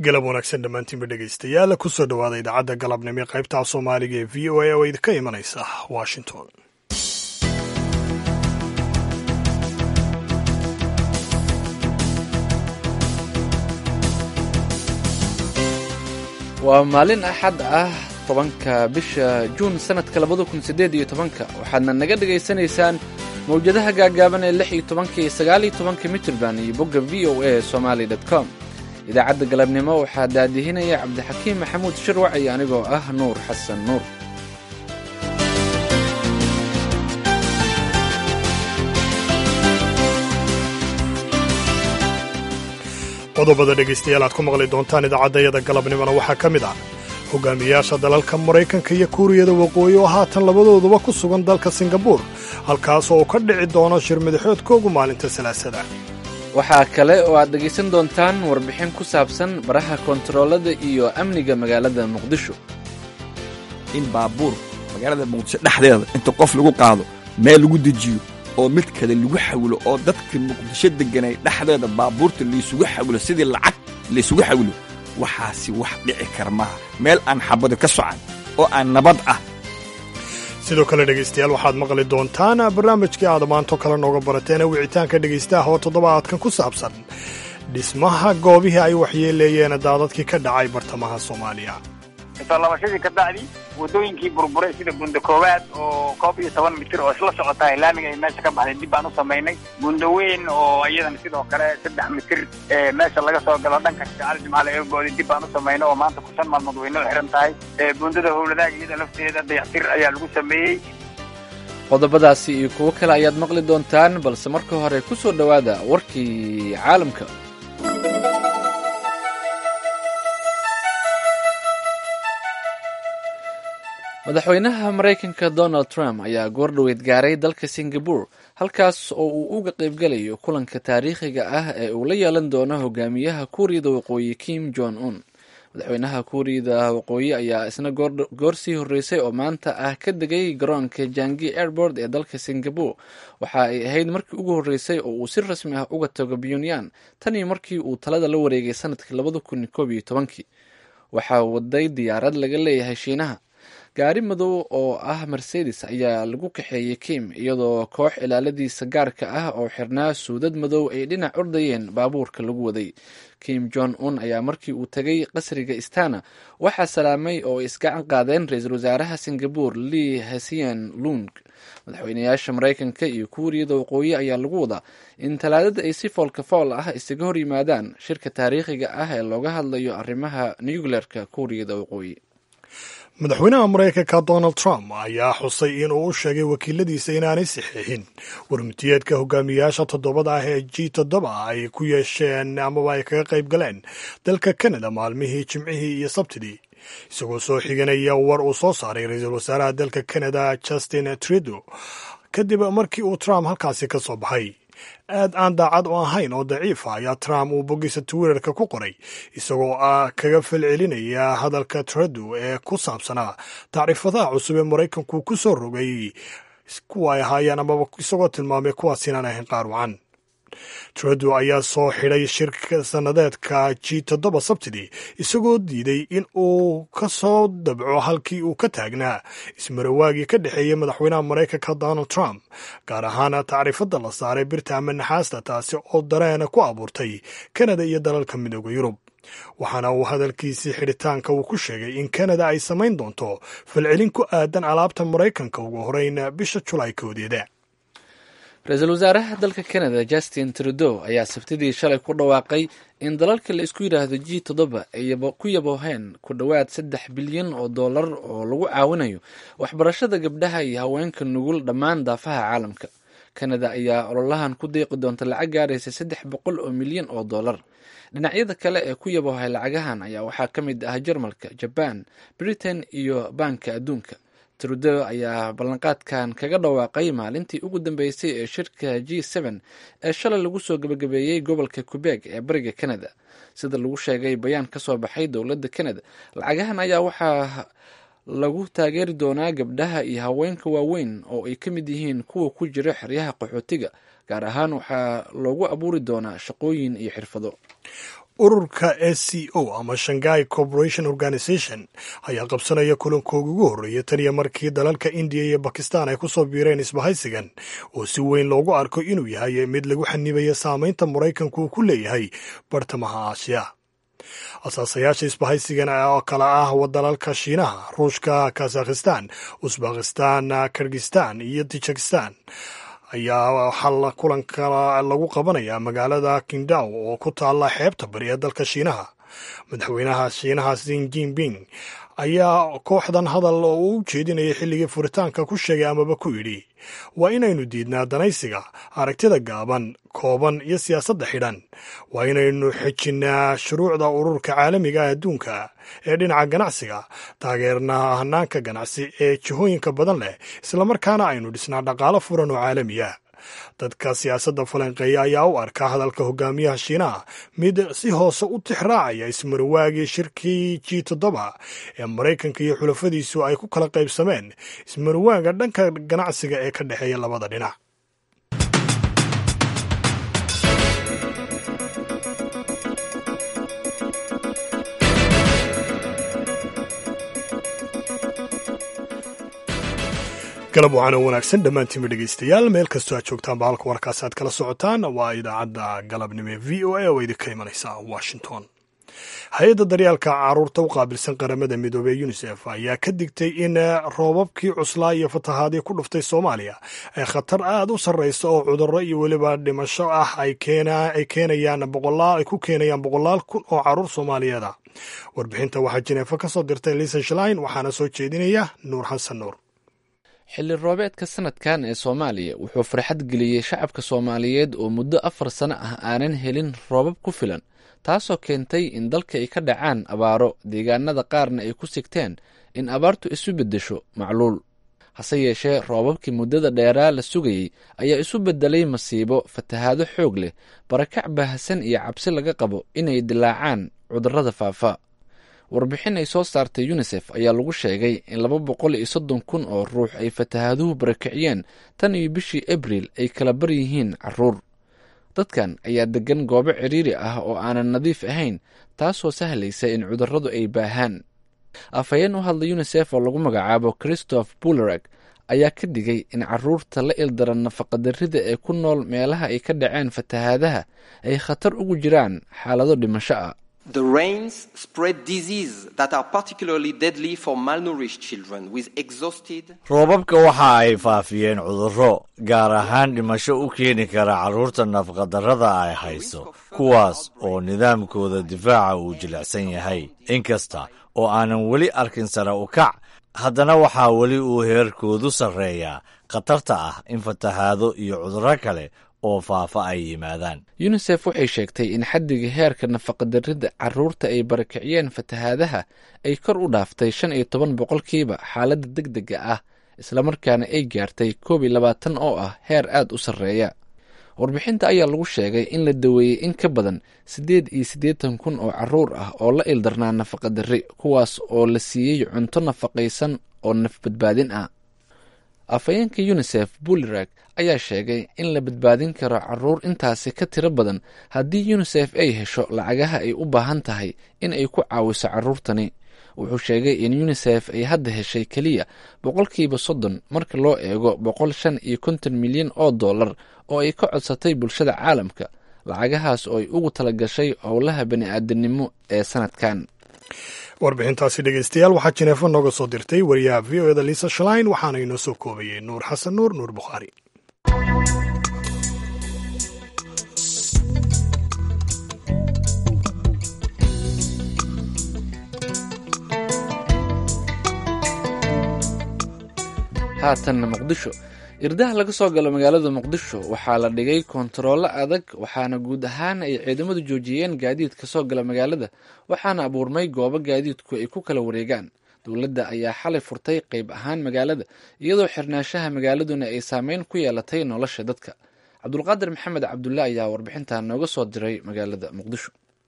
galab wanaagsan dhammaantiinba dhegaystayaal kusoo dhowaada idaacadda galabnimo ee qaybta af soomaaliga ee v o a oo idinka imanaysa washington waa maalin axad ah tobanka bisha juun sannadka labada kun siddeed iyo tobanka waxaadna naga dhegaysanaysaan mawjadaha gaagaaban ee lix iyo tobanka iyo sagaal iyo tobanka mitrband iyo bogga v o a somali dot com idaacadda galabnimo waxaa daadihinaya cabdixakiim maxamuud shirwac iyo anigoo ah nuur xasan nuur qodobada dhegaystayaal aad ku maqli doontaan idaacaddayada galabnimona waxaa ka mid ah hogaamiyaasha dalalka maraykanka iyo kuuriyada waqooyi oo haatan labadooduba ku sugan dalka singabuur halkaas oo ka dhici doono shir madaxoodkoogu maalinta salaasada waxaa kale oo aad dhegaysan doontaan warbixin ku saabsan baraha kontaroolada iyo amniga magaalada muqdisho in baabuur magaalada muqdisho dhexdeeda inta qof lagu qaado meel lagu dejiyo oo mid kale lagu xawilo oo dadka muqdisho deganay dhexdeeda baabuurta laysugu xawilo sidii lacag laysugu xawilo waxaasi wax dhici kar maaha meel aan xabado ka socan oo aan nabad ah sidoo kale dhegaystayaal waxaad maqli doontaan barnaamijkii aad maanto kale nooga barateen wicitaanka dhegaystaha oo toddobaadkan ku saabsan dhismaha goobihii ay waxyeeleeyeen daadadkii ka dhacay bartamaha soomaaliya soo labashadii ka bacdi waddooyinkii burburay sida bunda koowaad oo koob iyo toban mitir oo isla socotaa laamiga ay meesha ka baxday dib baan u samaynay bunda weyn oo iyadan sidoo kale saddex mitir ee meesha laga soo galo dhanka shacali jimcaale eegooda dib baan u samaynay oo maanta ku shan maalmood way noo xiran tahay bundada howladaag iyada lafteeda dayactir ayaa lagu sameeyey qodobadaasi iyo kuwo kale ayaad maqli doontaan balse marka hore ku soo dhowaada warkii caalamka madaxweynaha maraykanka donald trump ayaa goordhoweyd gaaray dalka singabore halkaas oo uu uga qaybgalayo kulanka taariikhiga ah ee uu la yeelan doono hogaamiyaha kuuriyada waqooyi kim jong un madaxweynaha kuuriyada waqooyi ayaa isna goor sii horreysay oo maanta ah ka degay garoonka jangi airport ee dalka singabore waxa ay ahayd markii ugu horreysay oo uu si rasmi ah uga tago pyongyang tanii markii uu talada la wareegay sanadkii labada kun koob iyo tobankii waxaa waday diyaarad laga leeyahay shiinaha gaari madow oo ah mercedes ayaa lagu kaxeeyey kim iyadoo koox ilaaladiisa gaarka ah oo xirnaa suudad madow ay dhinac ordayeen baabuurka lagu waday kim jong un ayaa markii uu tegay qasriga istana waxaa salaamay oo ay isgacan qaadeen ra-iisul wasaaraha singabore lee hasian lung madaxweynayaasha maraykanka iyo kuuriyada waqooyi ayaa lagu wadaa in talaadada ay si foolka fool ah isaga hor yimaadaan shirka taariikhiga ah ee looga hadlayo arrimaha nucleerka kuuriyada waqooyi madaxweynaha maraykanka donald trump ayaa xusay in uu u sheegay wakiiladiisa inaanay saxiixin warmutiyeedka hogaamiyayaasha toddobada ah ee g toddoba ay ku yeesheen amaba ay kaga qayb galeen dalka canada maalmihii jimcihii iyo sabtidii isagoo soo xiganaya war uu soo saaray ra-iisul wasaaraha dalka canada justin trudeau kadib markii uu trump halkaasi ka soo baxay aad aan daacad u ahayn oo daciifa ayaa trump uu boggiisa twitterka ku qoray isagoo ah kaga falcelinaya hadalka trudeau ee ku saabsanaa tacriifadaha cusub ee maraykanku ku soo rogay kuwa ay ahaayeen amaba isagoo tilmaamay kuwaas inaan ahayn qaar wacan trudeau ayaa soo xidhay shirka sannadeedka g toddoba sabtidii isagoo diiday in uu ka soo dabco halkii uu ka taagnaa ismarawaagii ka dhexeeyey madaxweynaha maraykanka donald trump gaar ahaan tacriifadda la saaray birta ama naxaasta taasi oo dareena ku abuurtay kanada iyo dalalka midooda yurub waxaana uu hadalkiisii xidhitaanka uu ku sheegay in kanada ay samayn doonto falcelin ku aadan alaabta maraykanka ugu horeyn bisha julaay koodeeda ra-iisul wasaaraha dalka canada justin trudeau ayaa sabtidii shalay ku dhawaaqay in dalalka la isku yidhaahdo g toddoba ay ku yabooheen ku dhowaad saddex bilyan oo dollar oo lagu caawinayo waxbarashada gabdhaha iyo haweenka nugul dhammaan daafaha caalamka canada ayaa ololahan ku deeqi doonta lacag gaaraysa saddex boqol oo milyan oo dollar dhinacyada kale ee ku yaboohay lacagahan ayaa waxaa ka mid ah jarmalka jaban britain iyo baanka adduunka trudeau ayaa ballanqaadkan kaga dhawaaqay maalintii ugu dambeysay ee shirka g n ee shalay lagu soo gabagabeeyey gobolka quebeg ee bariga canada sida lagu sheegay bayaan ka soo baxay dowladda canada lacagahan ayaa waxaa lagu taageeri doonaa gabdhaha iyo haweenka waaweyn oo ay ka mid yihiin kuwa ku jira xeryaha qaxootiga gaar ahaan waxaa loogu abuuri doonaa shaqooyin iyo xirfado ururka s c o ama shanghai corporation organization ayaa qabsanaya kulankooga ugu horreeya tan iyo markii dalalka indiya iyo bakistan ay kusoo biireen isbahaysigan oo si weyn loogu arko inuu yahay mid lagu xanibaya saamaynta maraykanku uu ku leeyahay bartamaha aasiya asaasayaasha isbahaysigan oo kale ah dalalka shiinaha ruushka kazakhistan usbakistan kirgistan iyo tajikistan ayaa waxaa kulanka lagu qabanayaa magaalada kindaw oo ku taalla xeebta bari ee dalka shiinaha madaxweynaha shiinaha sin jinping ayaa kooxdan hadal oo uu u jeedinayay xilligii furitaanka ku sheegay amaba ku yidhi waa inaynu diidnaa danaysiga aragtida gaaban kooban iyo siyaasadda xidhan waa inaynu xejinnaa shuruucda ururka caalamiga ah adduunka ee dhinaca ganacsiga taageernaa hanaanka ganacsi ee jihooyinka badan leh islamarkaana aynu dhisnaa dhaqaalo furan oo caalamiya dadka siyaasadda falanqeeya ayaa u arka hadalka hogaamiyaha shiinaha mid si hoose u tixraacaya ismarwaagii shirkii g toddoba ee maraykanka iyo xulafadiisu ay ku kala qaybsameen ismarwaaga dhanka ganacsiga ee ka dhexeeya labada dhinac galab waxaana wanaagsan dhammaantiinba dhegaystayaal meel kastoo aad joogtaanba halka warkaas aad kala socotaan waa idaacadda galabnimo ee v o a oo idinka imanaysa washington hay-adda daryaalka caruurta u qaabilsan qaramada midoobey unisef ayaa ka digtay in roobabkii cuslaa iyo fatahaadii ku dhuftay soomaaliya ay khatar aad u sarraysa oo cudurro iyo weliba dhimasho ah ay keenayaan boqolaal ay ku keenayaan boqolaal kun oo caruur soomaaliyeeda warbixinta waxaa jineefo ka soo dirtay lisa shlein waxaana soo jeedinaya nuur xasan nuur xilli roobeedka sanadkan ee soomaaliya wuxuu farxad geliyey shacabka soomaaliyeed oo muddo afar sano ah aanan helin roobab ku filan taasoo keentay in dalka ay ka dhacaan abaaro deegaanada qaarna ay ku sigteen in abaartu isu beddesho macluul hase yeeshee roobabkii muddada dheeraa la sugayey ayaa isu beddelay masiibo fatahaado xoog leh barakac baahsan iyo cabsi laga qabo inay dilaacaan cudurrada faafa warbixin ay soo saartay yunisef ayaa lagu sheegay in laba boqol iyo soddon kun oo ruux ay fatahaaduhu barakiciyeen tan iyo bishii abriil ay kala bar yihiin caruur dadkan ayaa deggan goobo cidhiiri ah oo aanan nadiif ahayn taasoo sahlaysa in cudurradu ay baahaan afhayeen u hadla yunisef oo lagu magacaabo christoph bulerag ayaa ka digay in caruurta la ildaran nafaqadarrida ee ku nool meelaha ay ka dhaceen fatahaadaha ay khatar ugu jiraan xaalado dhimasho ah The rains spread disease that are particularly deadly for malnourished children with exhausted roobabka waxa ay faafiyeen cudurro gaar ahaan dhimasho u keeni kara carruurta nafaqadarrada ay hayso kuwaas oo nidaamkooda difaaca uu jilicsan yahay inkasta oo aanan weli arkin sare u kac haddana waxaa weli uu heerkoodu sarreeyaa khatarta ah in fatahaado iyo cudurro kale oo faafa ay yimaadaan yunisef waxay sheegtay in xaddiga heerka nafaqadarrida carruurta ay barakiciyeen fatahaadaha ay kor u dhaaftay shan iyo toban boqolkiiba xaaladda deg dega ah islamarkaana ay gaartay koob iyo labaatan oo ah heer aad u sarreeya warbixinta ayaa lagu sheegay in la daweeyey in ka badan siddeed iyo siddeetan kun oo carruur ah oo la ildarnaa nafaqadarri kuwaas oo la siiyey cunto nafaqaysan oo nafbadbaadin ah afhayeenka yunisef bulerag ayaa sheegay in la badbaadin karo caruur intaasi ka tiro badan haddii yunisef ay hesho lacagaha ay u baahan tahay in ay ku caawiso carruurtani wuxuu sheegay in yunisef ay hadda heshay keliya boqolkiiba soddon marka loo eego boqol shan iyo konton milyan oo dollar oo ay ka codsatay bulshada caalamka lacagahaas oo ay ugu talagashay howlaha bani-aadanimo ee sanadkan warbixintaasi dhegeystayaal waxaa jineefo nooga soo dirtay wariyaha v o eda lisa shlein waxaana inoo soo koobayey nuur xasan nuur nuur bukhaari haatanna muqdisho irdaha laga soo galo magaalada muqdisho waxaa la dhigay kontaroolo adag waxaana guud ahaan ay ciidamadu joojiyeen gaadiidka soo gala magaalada waxaana abuurmay goobo gaadiidku ay ku kala wareegaan dowladda ayaa xalay furtay qayb ahaan magaalada iyadoo xirnaanshaha magaaladuna ay saameyn ku yeelatay nolosha dadka cabdulqaadir maxamed cabdulle ayaa warbixintan nooga soo diray magaalada muqdisho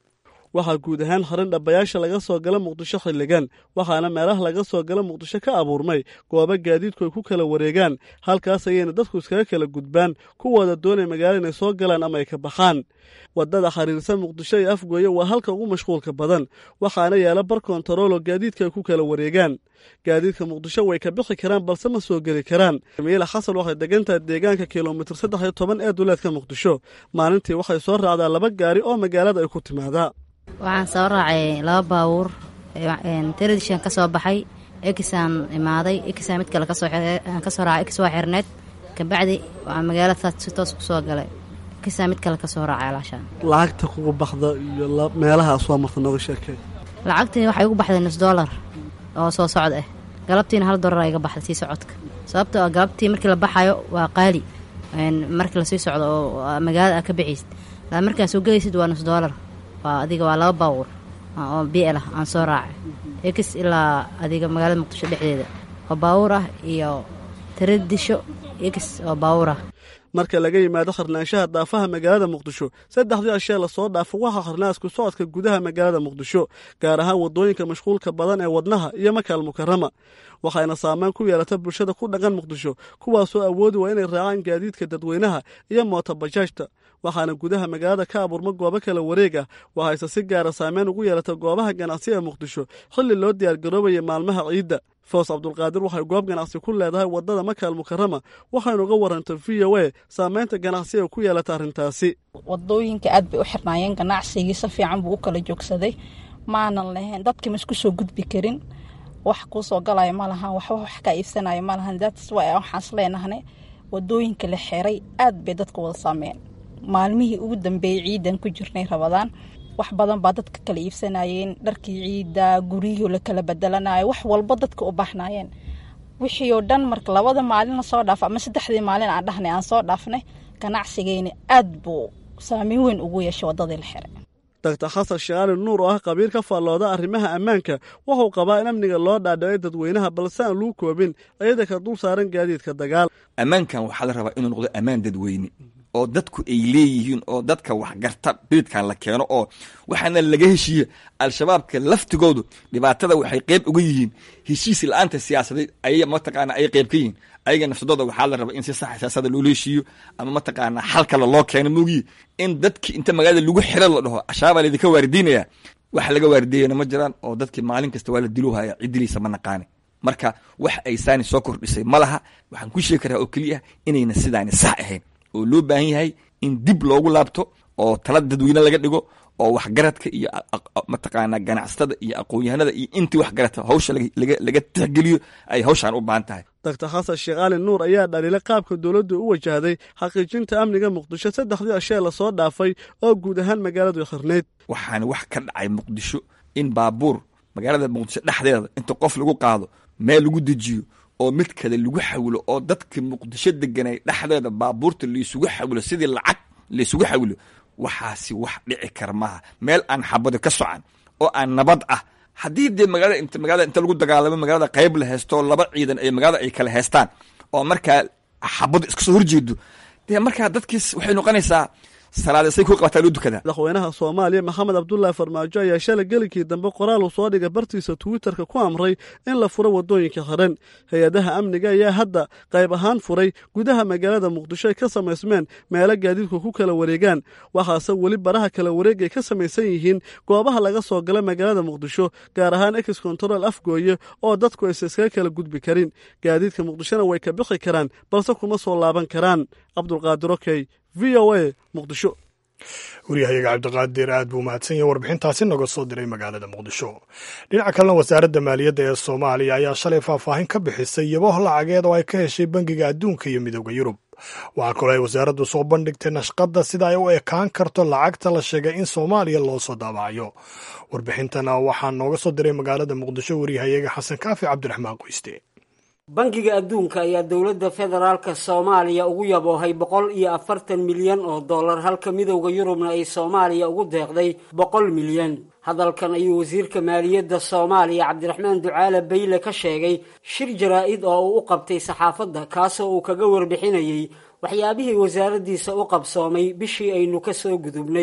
waxaa guud ahaan harin dhabayaasha laga soo gala muqdisho xilligan waxaana meelaha laga soo gala muqdisho ka abuurmay goobo gaadiidku ay ku kala wareegaan halkaas ayayna dadku iskaga kala gudbaan kuwooda doonay magaalo inay soo galaan ama ay ka baxaan waddada xiriirsan muqdisho iyo afgooye waa halka ugu mashquulka badan waxaana yaala bar kontaroolo gaadiidka ay ku kala wareegaan gaadiidka muqdisho way ka bixi karaan balse ma soo geli karaan jamiila xasan waxay degantahay deegaanka kilomitir saddex iyo toban ee duleedka muqdisho maalintii waxay soo raacdaa laba gaari oo magaalada ay ku timaadaa waxaan soo raacay laba baabuur tradishan ka soo baxay ekisaan imaaday ekisaan mid kale kasooaan kasoo raacay ekis waa xirneed kabacdi waxaa magaalada saas si toos kusoo galay ekisaan mid kale kasoo raacay alaashaan lacagta kugu baxda iyo meelahaas waa marta nooga sheekay lacagtii waxay ugu baxday nus dollar oo soo socd ah galabtiina hal dolar iga baxday sii socodka sababto a galabtii markii la baxayo waa qaali markii lasii socdo oo magaalada a ka bixiysid laa markaa soo gelaysid waa nus dollar waa adiga waa laba baawur oo biel ah aan soo raacay ekis ilaa adiga magaalada muqdisho dhexdeeda oo baawur ah iyo taradisho ekis oo baawur ah marka laga yimaado kharnaanshaha daafaha magaalada muqdisho saddexdii ashee lasoo dhaafo waxaa kharnaasku socodka gudaha magaalada muqdisho gaar ahaan waddooyinka mashquulka badan ee wadnaha iyo makaal mukarama waxayna saameyn ku yeelata bulshada ku dhaqan muqdisho kuwaasoo awoodi waa inay raacaan gaadiidka dadweynaha iyo mootobajaajta waxaana gudaha magaalada ka abuurma goobo kala wareeg ah waxayse si gaara saameyn ugu yeelata goobaha ganacsi ee muqdisho xilli loo diyaargaroobaya maalmaha ciidda foos cabdulqaadir waxay goob ganacsi ku leedahay waddada makaal mukarama waxaynu uga warantay v o a saameynta ganacsi ee ku yeelata arrintaasi wadooyinka aad bay u xirnaayeen ganacsigii si fiican buu u kala joogsaday maanan lahayn dadkii ma isku soo gudbi karin wax kuu soo galaya ma lahan waxba wax ka iibsanaya ma lahan dats wa waxaans leenahne wadooyinka la xiray aad bay dadka wada saameen maalmihii ugu dambeeyey ciidan ku jirnay rabadaan wax badan baa dadka kala iibsanayeen dharkii ciidda guryihii la kala bedelanayo wax walba dadka u baahnayeen wixii oo dhan marka labada maalin lasoo dhaafo ama saddexdii maalin aan dhahnay aan soo dhaafnay ganacsigeyna aad buu saameyn weyn ugu yeeshay waddadii la xiray doctor xasan sheekhaali nuur oo ah qabiil ka faallooda arrimaha ammaanka wuxuu qabaa in amniga loo dhaadhicay dadweynaha balse aan luu koobin ciidanka dul saaran gaadiidka dagaal ammaankan waxaa la rabaa inuu noqdo ammaan dadweyne oo dadku ay leeyihiin oo dadka waxgarta biidkan la keeno oo waxaana laga heshiiye al-shabaabka laftigoodu dhibaatada waxay qeyb uga yihiin heshiis la-aanta siyaasadeed ay mataqaana ay qeyb ka yihiin ayaga nafsadooda waxaa la rabaa in si saxa siyaasada loola heshiiyo ama mataqaana xal kale loo keeno moogiye in dadki inta magaalada lagu xiro la dhaho ashaabaa laydinka waaridiinaya waxa laga waarideeyana ma jiraan oo dadki maalin kasta waa la diluhaya ciddiliisa ma naqaani marka wax ay saani soo kordhisay ma laha waxaan ku sheegi karaa oo keliya inayna sidaani sax ahayn oo loo baahan yahay in dib loogu laabto oo tala dadweyne laga dhigo oo waxgaradka iyo mataqaana ganacsatada iyo aqoon-yahanada iyo intii waxgarata hawsha laga tixgeliyo ay hawshaan u baahan tahay doctor xasan sheekh cali nuur ayaa dhaliilay qaabka dowladdu u wajahday xaqiijinta amniga muqdisho saddexdii ashee lasoo dhaafay oo guud ahaan magaaladu khirnayd waxaana wax ka dhacay muqdisho in baabuur magaalada muqdisho dhexdeeda inta qof lagu qaado meel lagu dejiyo oo mid kale lagu xawilo oo dadka muqdisho deganay dhexdeeda baabuurta laysugu xawilo sidii lacag laysugu xawilo waxaasi wax dhici kara maaha meel aan xabado ka socan oo aan nabad ah haddii dee magaalada int magaalada inta lagu dagaalamo magaalada qayb la haysto laba ciidan ay magaalada ay kala haystaan oo markaa xabado iska soo horjeedo dee markaa dadkiis waxay noqonaysaa salaadasay ku qabataa loo dukadaa madaxweynaha soomaaliya maxamed cabdulaahi farmaajo ayaa shalay gelinkii dambe qoraal uu soo dhigay bartiisa twitterka ku amray in la furo waddooyinka xiran hay-adaha amniga ayaa hadda qayb ahaan furay gudaha magaalada muqdisho ay ka samaysmeen meelo gaadiidku ku kala wareegaan waxaase weli baraha kala wareeg ay ka samaysan yihiin goobaha laga soo gala magaalada muqdisho gaar ahaan ex control afgooye oo dadku aysa iskaga kala gudbi karin gaadiidka muqdishona way ka bixi karaan balse kuma soo laaban karaan cabdulqaadir okey v o a muqdisho waryahayaga cabdiqaadir aad buu mahadsan yahay warbixintaasi noga soo diray magaalada muqdisho dhinaca kalena wasaaradda maaliyadda ee soomaaliya ayaa shalay faahfaahin ka bixisay yaboh lacageed oo ay ka heshay bangiga adduunka iyo midooda yurub waxaa kaloo ay wasaaraddu soo bandhigtay nashqadda sida ay u ekaan karto lacagta la sheegay in soomaaliya loo soo daabacayo warbixintana waxaa nooga soo diray magaalada muqdisho waryahayaga xasan kaafi cabdiraxmaan qoyste bangiga adduunka ayaa dowladda federaalka soomaaliya ugu yaboohay boqol iyo afartan milyan oo dollar halka midowda yurubna ay soomaaliya ugu deeqday boqol milyan hadalkan ayuu wasiirka maaliyadda soomaaliya cabdiraxmaan ducaale bayle ka sheegay shir jaraa-id oo uu u qabtay saxaafadda kaasoo uu kaga warbixinayey waxyaabihii wasaaraddiisa u qabsoomay bishii aynu ka soo gudubnay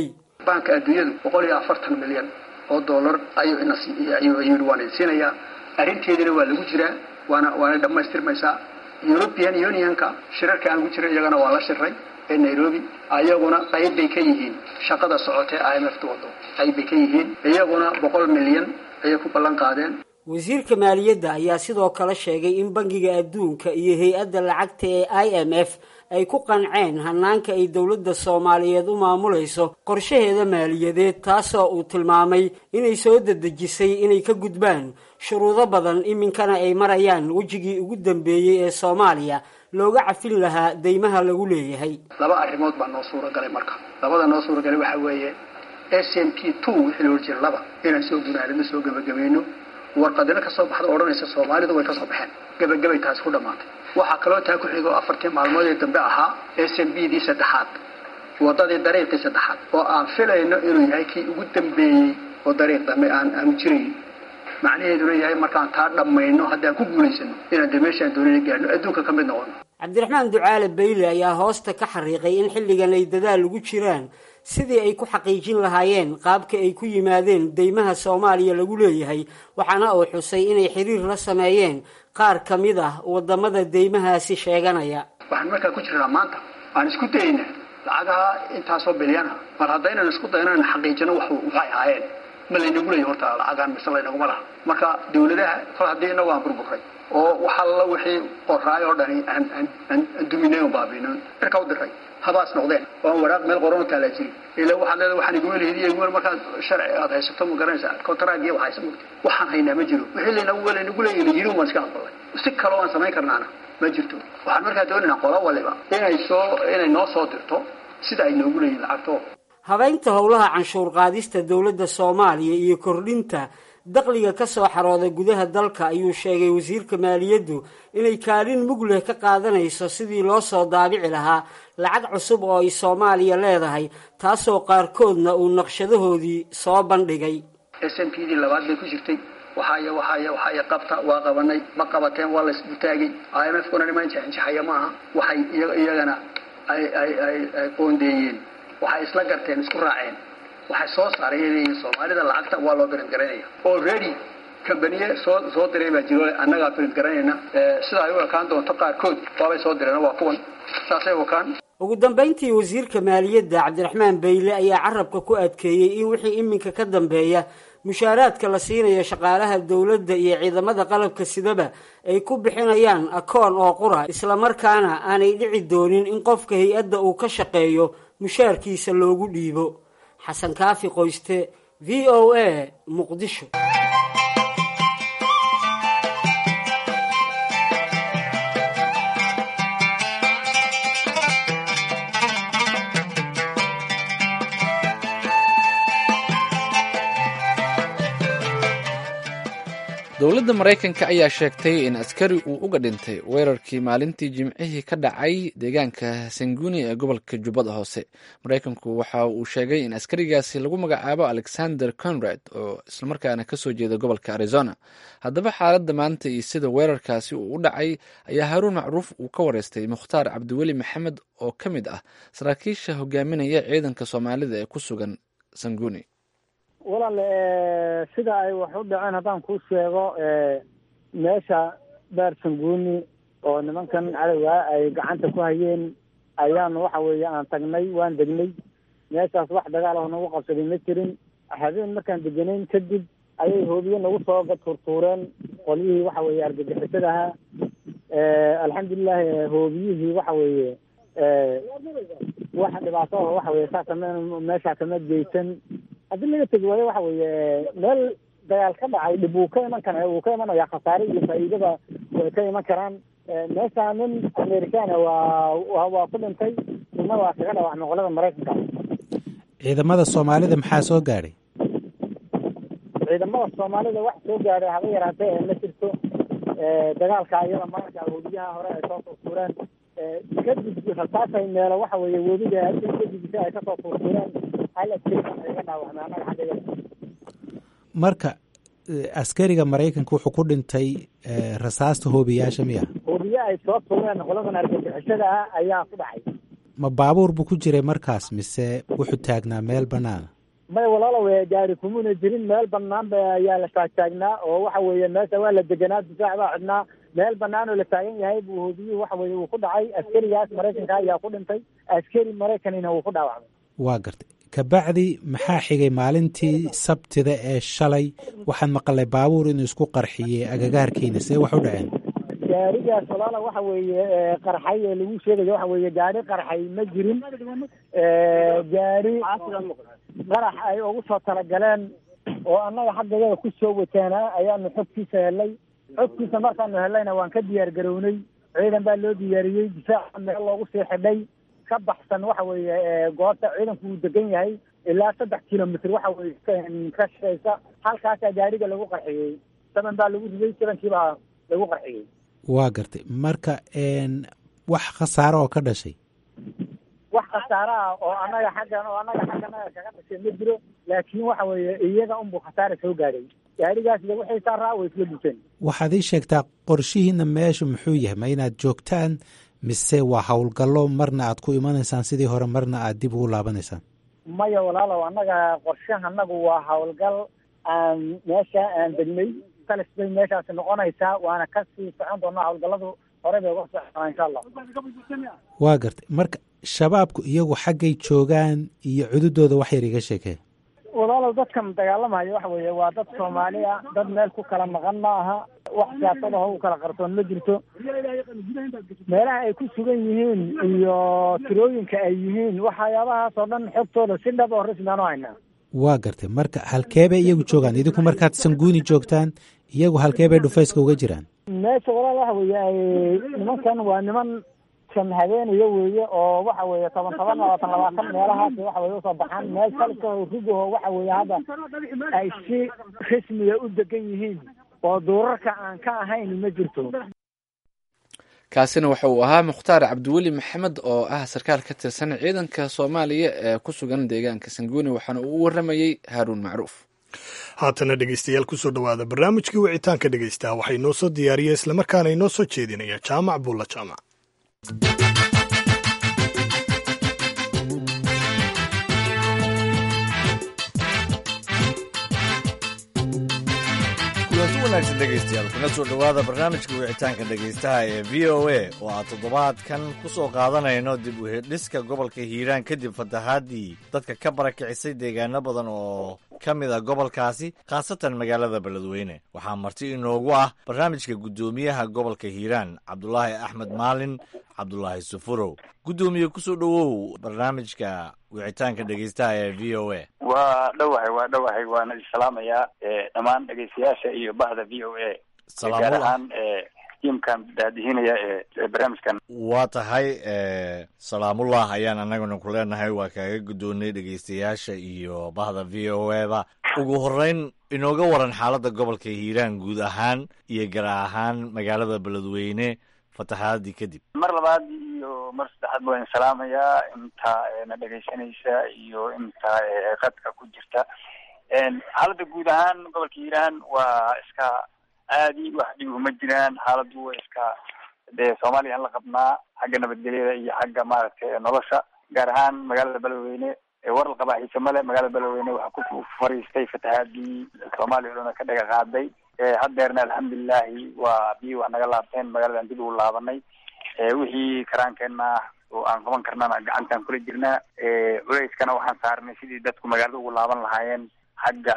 baanka adduunyadu boqol iyo afartan milyan oo dollar ayuu ina ayuu yidhi waan idin siinayaa arrinteedina waa lagu jiraa waana waana dhammaystirmaysaa european unionka shirarka aan ku jira iyagana waa la shiray ee nairobi ayaguna qayb bay ka yihiin shaqada socotee i m f ta wado qayb bay ka yihiin iyaguna boqol milyan ayay ku ballan qaadeen wasiirka maaliyadda ayaa sidoo kale sheegay in bangiga adduunka iyo hay-adda lacagta ee i m f ay ku qanceen hanaanka ay dowladda soomaaliyeed u maamulayso qorshaheeda maaliyadeed taasoo uu tilmaamay inay soo dedejisay inay ka gudbaan shuruudo badan iminkana ay marayaan wejigii ugu dambeeyey ee soomaaliya looga cafin lahaa deymaha lagu leeyahay laba arrimood baa noo suura galay marka labada noo suura galay waxaa weeye s m p two wixii loo jira laba inaan soo gunaanino soo gebagabayno warqadino ka soo baxda odhanaysa soomaalidu way ka soo baxeen gebagabay taasi ku dhammaatay waxaa kaloo taa ku xigo afartii maalmood ee dambe ahaa s m b dii saddexaad wadadii dariiqii saddexaad oo aan filayno inuu yahay kii ugu dambeeyey oo dariiq dambe aan aanu jirayn macnaheeduna yahay markaan taa dhammayno haddaan ku guulaysano inaan de meeshaan doonina gaadhno adduunka ka mid noqono cabdiraxmaan ducaale bayle ayaa hoosta ka xariiqay in xilligan ay dadaal ugu jiraan sidii ay ku xaqiijin lahaayeen qaabka ay ku yimaadeen deymaha soomaaliya lagu leeyahay waxaana uu xusay inay xiriir la sameeyeen qaar ka mid ah wadamada deymahaasi sheeganaya waxaan markaa ku jirnaa maanta aan isku dayaynaa lacagaha intaasoo bilyana mar haddaynan isku dayno in xaqiijino wax waxay ahaayeen ma laynagu leeyahy horta lacagaan mise laynaguma laha marka dawladaha kol haddii inagu aan burburay oo waxalla wixii qoraay oo dhani aan aan aan duminay oo baabiino cirka u diray habaas noqdeen oo aan waraaq meel qoran taalaa jirin ilaa waxaad leedahay waxaan iguma lehidiyo iguma markaad sharci aad haysato ma garanaysaa contract iyo waxaysa mugti waxaan haynaa ma jiro wixii laynagu laynagu leeyahy la yiri waan iska aqbalay si kaloo aan samayn karnaana ma jirto waxaan markaa doonaynaa qola waliba inay soo inay noo soo dirto sida ay noogu leeyihin lacagto habeynta howlaha canshuur qaadista dowladda soomaaliya iyo kordhinta dakhliga ka soo xarooda gudaha dalka ayuu sheegay wasiirka maaliyaddu inay kaalin mug leh ka qaadanayso sidii loo soo daabici lahaa lacag cusub oo ay soomaaliya leedahay taasoo qaarkoodna uu naqshadahoodii soo bandhigay s m p dii labaad bay ku jirtay waxaaya waxaaya waxaaya qabta waa qabanay ma qabateen waa laysbutaagay i m f kuna niman jaxinjaxaya ma aha waxay iyagana ay ay ay ay qoondeeyeen waxay isla garteen isku raaceen waxay soo saareen soomaalida lacagta waa loo birin garanaya already kambaniye soo soo diray baa jiro annagaa birin garanayna sida ay u ekaan doonto qaarkood waabay soo direen waa kuwan saasay u ekaan ugu dambayntii wasiirka maaliyadda cabdiraxmaan bayle ayaa carabka ku adkeeyey in wixii iminka ka dambeeya mushaaraadka la siinayo shaqaalaha dowladda iyo ciidamada qalabka sidaba ay ku bixinayaan akoon oo qura islamarkaana aanay dhici doonin in qofka hay-adda uu ka shaqeeyo mushaarkiisa loogu dhiibo xasan kaafi qoyste v o a muqdisho dowladda maraykanka ayaa sheegtay in askari uu uga dhintay weerarkii maalintii jimcihii ka dhacay deegaanka sanguni ee gobolka jubbada hoose maraykanku waxa uu sheegay in askarigaasi lagu magacaabo alexander conrad oo islamarkaana kasoo jeeda gobolka arizona haddaba xaaladda maanta iyo sida weerarkaasi uu u dhacay ayaa haruun macruuf uu ka wareystay mukhtaar cabdiweli maxamed oo ka mid ah saraakiisha hogaaminaya ciidanka soomaalida ee ku sugan sanguni walaal sida ay wax u dhaceen haddaan kuu sheego meesha beer sanguuni oo nimankan cadowga ay gacanta ku hayeen ayaan waxa weeye aan tagnay waan degnay meeshaas wax dagaal oo nagu qabsaday ma jirin habeen markaan deganayn kadib ayay hoobiye nagu soo turtuureen qolyihii waxa weeye argagixisada ahaa alxamdulilahi hoobiyihii waxa weeye wax dhibaato oo waxa weye saa kama meeshaa kama geysan haddii laga tegi waayo waxa weeye meel dagaal ka dhacay dhib wuu ka iman kara wuu ka imanaya khasaare iyo faa'iidaba way ka iman karaan meesha nin americana waa waa ku dhintay nina waa kaga dhaawacmay qolada maraykanka ciidamada soomaalida maxaa soo gaadhay ciidamada soomaalida wax soo gaadhay haba yaraatee ma jirto dagaalka iyada maanka hoobiyaha hore ay soo turtuureen kadib rasaasay meelo waxa weeye webiga kadibisa ay kasoo turtuureen hal askari iga dhaawacmay annaga xaggeeda marka askariga maraykanka wuxuu ku dhintay rasaasta hoobiyaasha miya hoobiye ay soo tuureen qoladan argagixisada ah ayaa ku dhacay ma baabuur buu ku jiray markaas mise wuxuu taagnaa meel banaana may walaalow gaari kumuna jirin meel banaan ba ayaa la taagtaagnaa oo waxa weeye meesha waa la deganaa difaac baa xidhnaa meel banaan oo la taagan yahay buu hoobiyuhu waxa weeye uu ku dhacay askarigaas maraykanka ayaa ku dhintay askari maraykanina wuu ku dhaawacmay waa gartay kabacdi maxaa xigay maalintii sabtida ee shalay waxaan maqalay baabuur inuu isku qarxiyey agagaarkiina see wax u dhaceen gaarigaas walaala waxa weeye qarxay ee lagu sheegayo waxa weeye gaari qarxay ma jirin gaari qarax ay ugu soo talagaleen oo annaga xaggayada ku soo wateena ayaanu xogtiisa helay xogtiisa markaanu helayna waan ka diyaar garownay ciidan baa loo diyaariyey difaaca meel loogu sii xidhay ka baxsan waxa weeye goobta ciidanku uu degan yahay ilaa saddex kilomitr waxa weye ka shaqeysa halkaasaa gaariga lagu qarxiyey saban baa lagu riday sabankiibaa lagu qarxiyey waa gartay marka wax khasaaro oo ka dhashay wax khasaaro ah oo annaga xaggan oo annaga xagganaga kaga dhashay ma jiro laakiin waxa weeye iyaga unbuu khasaara soo gaadhay gaarigaas iyo wixii saaraa way isla dhufeen waxaad ii sheegtaa qorshihiina meesha muxuu yahay ma inaad joogtaan mise waa howlgallo marna aad ku imanaysaan sidii hore marna aad dib ugu laabanaysaan maya walaalow annaga qorshaha annagu waa howlgal aan meesha aan degnay talis bay meeshaasi noqonaysaa waana kasii socon doonaa howlgalladu hore bay uga soconaa insha allah waa gartay marka shabaabku iyagu xaggay joogaan iyo cududooda wax yar iga sheekee walaalow dadkan dagaalamaya waxa weeye waa dad soomaali ah dad meel ku kala maqan ma aha wax siyaasad aho u kala qarsoon ma jirto meelaha ay ku sugan yihiin iyo tirooyinka ay yihiin waxyaabahaas oo dhan xogtooda si dhab oo rasmi aan u haynaa waa gartay marka halkee bay iyagu joogaan idinku markaad sanguuni joogtaan iyagu halkee bay dhufayska uga jiraan meesha walaal waxa weeye ay nimankan waa niman kan habeenaya weeye oo waxa weeye toban toban labaatan labaatan meelahaas waxa weye usoo baxaan meel kalsoo rugaho waxa weeye hadda ay si rasmiga u degan yihiin oo duurarka aan ka ahayn ma jirto kaasina waxa uu ahaa mukhtaar cabdiweli maxamed oo ah sarkaal ka tirsan ciidanka soomaaliya ee ku sugan deegaanka sanguuni waxaana uu u waramayey haaruun macruuf haatana dhegeystayaal kusoo dhowaada barnaamijkii wicitaanka dhegeystaa waxay noo soo diyaariya islamarkaana inoo soo jeedinaya jaamac buulla jaamac kulanti wanaagsan dhegaystayaal kuna soo dhowaada barnaamijka wicitaanka dhegaystaha ee v o a oo aan toddobaadkan ku soo qaadanayno dib u hedhiska gobolka hiiraan kadib fatahaadii dadka ka barakicisay deegaano badan oo ka mid a gobolkaasi khaasatan magaalada beledweyne waxaa marti inoogu ah barnaamijka guddoomiyaha gobolka hiiraan cabdulaahi axmed maalin cabdulaahi sufurow guddoomiye kusoo dhowow barnaamijka wicitaanka dhegaystaha ee v o a waa dhowahay waa dhowahay waana isalaamayaa dhammaan dhegeystayaasha iyo bahda v o a gaar ahaan tiimkan daadihinaya ee barnaamijkan waa tahay salaamullah ayaan annaguna ku leenahay waa kaaga guddoonnay dhegaystayaasha iyo bahda v o a ba ugu horreyn inooga waran xaaladda gobolka hiiraan guud ahaan iyo gaar ahaan magaalada beledweyne fatahaadii kadib mar labaad iyo mar saddexaad waan salaamayaa inta na dhegaysanaysa iyo inta qadka ku jirta xaaladda guud ahaan gobolka hiiraan waa iska aadi wax dhib uma jiraan xaaladdu waa iska dee soomaaliya aan la qabnaa xagga nabadgelyada iyo xagga maaragtay nolosha gaar ahaan magaalada beledweyne waral qabaa xiise male magaalada beledweyne waxaa ku fariistay fatahaadii soomaaliya o dhan ka dhaga qaaday haddeerna alxamdulilahi waa biyi wax naga laabteen magaaladan dib ugu laabanay wixii karaankeenna oo aan qaban karnana gacantaan kula jirnaa culeyskana waxaan saarnay sidii dadku magaalada ugu laaban lahaayeen xagga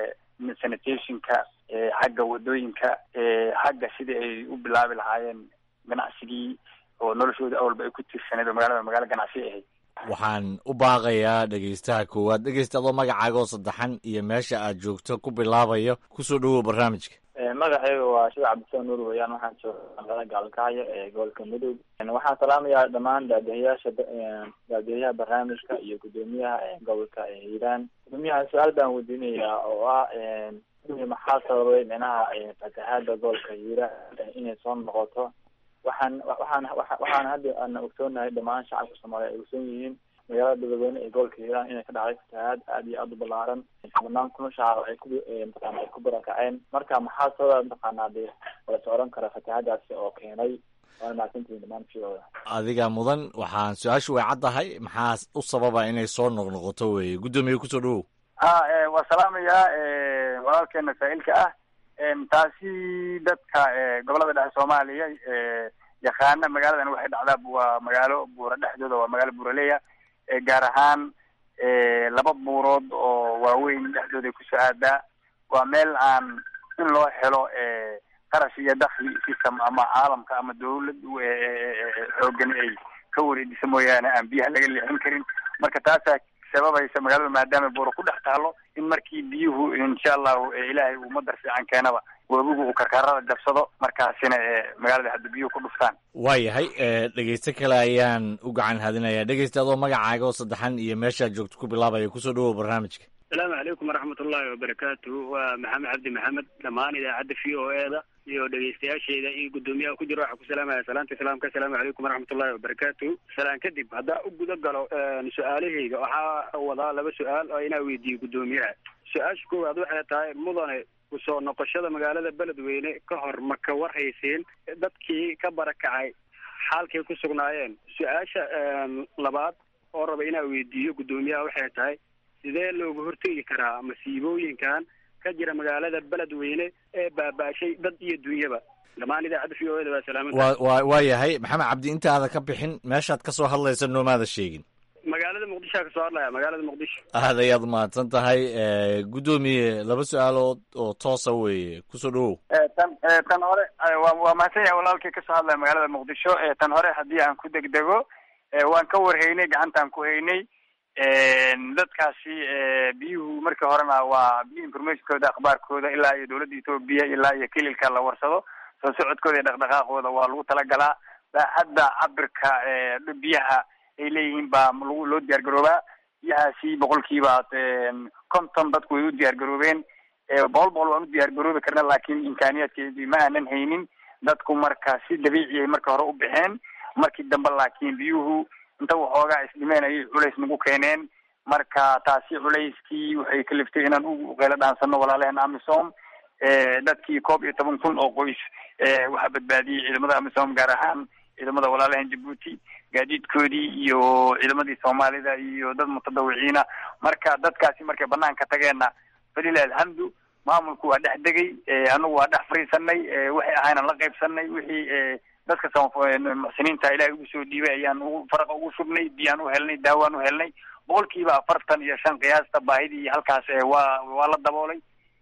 sanitationka xagga wadooyinka xagga sidii ay u bilaabi lahaayeen ganacsigii oo noloshooda awalba ay ku tiirsaneed oo magaalada magaalo ganacsi ahayd waxaan u baaqayaa dhegaystaha koowaad dhegaysta adoo magacaagoo saddexan iyo meesha aad joogto ku bilaabayo kusoo dhowow barnaamijka magacayga waa shida cabdisaan nuur weyaan waxaan jooga magaalada gaalkacyo ee gobolka mudug waxaan salaamayaa dhammaan daadihayaasha daadihayaha barnaamijka iyo guddoomiyaha gobolka hiiraan guddoomiyaha su-aal baan weydiinayaa oo ah maxaa sababay dhinaca fatahaada gobolka hiiraan inay soo noqoto waxaan waxaan waxaan hadda ana ogsoonahay dhammaan shacabka soomaaliya ay ogsoon yihiin magaalada beledweyne ee gobolka hiiraan inay ka dhacday fatahaad aad iyo aad u balaaran banaan kuna shacab ay ku mataqaana ay ku barakaceen marka maxaa sababa mataqaanaa dee walase oran kara fatahaadaasi oo keenay waana mahadsantihiin dhamaan fiooda adiga mudan waxaan su-aashu way caddahay maxaa u sababa inay soo noqnoqoto weeye guddoomiye kusoo dhowow ha waa salaamayaa walaalkeena saa'ilka ah taasi dadka gobolada dhexe soomaaliya yaqaana magaaladan waxay dhacdaa waa magaalo buura dhexdooda waa magaalo buuraleya gaar ahaan laba buurood oo waaweyn dhexdooda kusoo aadaa waa meel aan in loo helo qarash iyo dakli system ama caalamka ama dawlad xoogan ay ka wareejisa mooyaane aan biyaha laga leexin karin marka taasaa sababaysa magaalada maadaama buuro ku dhex taalo in markii biyuhu insha allahu ilaahay uu madar fiican keenaba webigu uu karkarada jabsado markaasina magaalada hadda biyuhu ku dhuftaan waayahay dhegeyste kale ayaan u gacan hadinayaa dhegeysta adoo magacaaga oo saddexan iyo meeshaad joogto ku bilaabaya kusoo dhawow barnaamijka asalaamu calaykum waraxmat ullaahi wabarakaatu waa maxamed cabdi maxamed dhammaan idaacadda v o e da iyo dhegeystayaasheeda iyo guddoomiyaha ku jira waxaa ku salaamaya salaanta islaamka asalaamu calaykum waraxmat ullahi wabarakaatu salaan kadib haddaa u guda galo su-aalahayga waxaa wadaa laba su-aal oo inaa weydiiyo guddoomiyaha su-aasha koowaad waxay tahay mudane kusoo noqoshada magaalada beledweyne ka hor ma ka warhayseen dadkii ka barakacay xaalkay ku sugnaayeen su-aasha labaad oo raba inaa weydiiyo guddoomiyaha waxay tahay sidee looga hortegi karaa masiibooyinkan ka jira magaalada beledweyne ee baaba-shay dad iyo dunyaba dhammaan idaacadda v o e da waa salaaman wa wa waa yahay maxamed cabdi intaada ka bixin meeshaad ka soo hadlaysa noomaada sheegin magaalada muqdishoa kasoo hadlaya magaalada muqdisho aad ayaad mahadsan tahay guddoomiye laba su-aalood oo toosa weeye kusoo dhawow tan tan hore waa waa mahadsan yahay walaalkii kasoo hadlaya magaalada muqdisho tan hore haddii aan ku degdego waan ka warhaynay gacantaan ku haynay dadkaasi biyuhu markii horena waa biyo informationkooda akhbaarkooda ilaa iyo dawladda etoobiya ilaa iyo kililka la warsado soo socodkooda iyo dhaqdhaqaaqooda waa lagu talagalaa baaxadda cabirka biyaha ay leeyihiin baa lagu loo diyaar garoobaa biyahaasi boqolkiiba konton dadku way u diyaar garoobeen boqol boqol waan u diyaar garoobi karna laakiin imkaaniyaadkeedii ma aanan haynin dadku marka si dabiici ay marka hore u baxeen markii dambe laakiin biyuhu inta waxoogaa isdhimeen ayay culays nagu keeneen marka taasi culayskii waxay kaliftay inaan u qeylo dhaansano walaalaheen amisom dadkii koob iyo toban kun oo qoys waxaa badbaadiyey ciidamada amisom gaar ahaan ciidamada walaalaheen jabuuti gaadiidkoodii iyo ciidamadii soomaalida iyo dad mutadawiciina marka dadkaasi markay banaanka tageenna falilah alxamdu maamulku waa dhex degay anagu waa dhex fariisanay waxay ahaynan la qaybsanay wixii dadka muxsiniinta ilaahay ugu soo dhiibay ayaan ugu faraqa ugu shubnay biyaan u helnay daawaan u helnay boqolkiiba afartan iyo shan qiyaasta baahidii halkaas waa waa la daboolay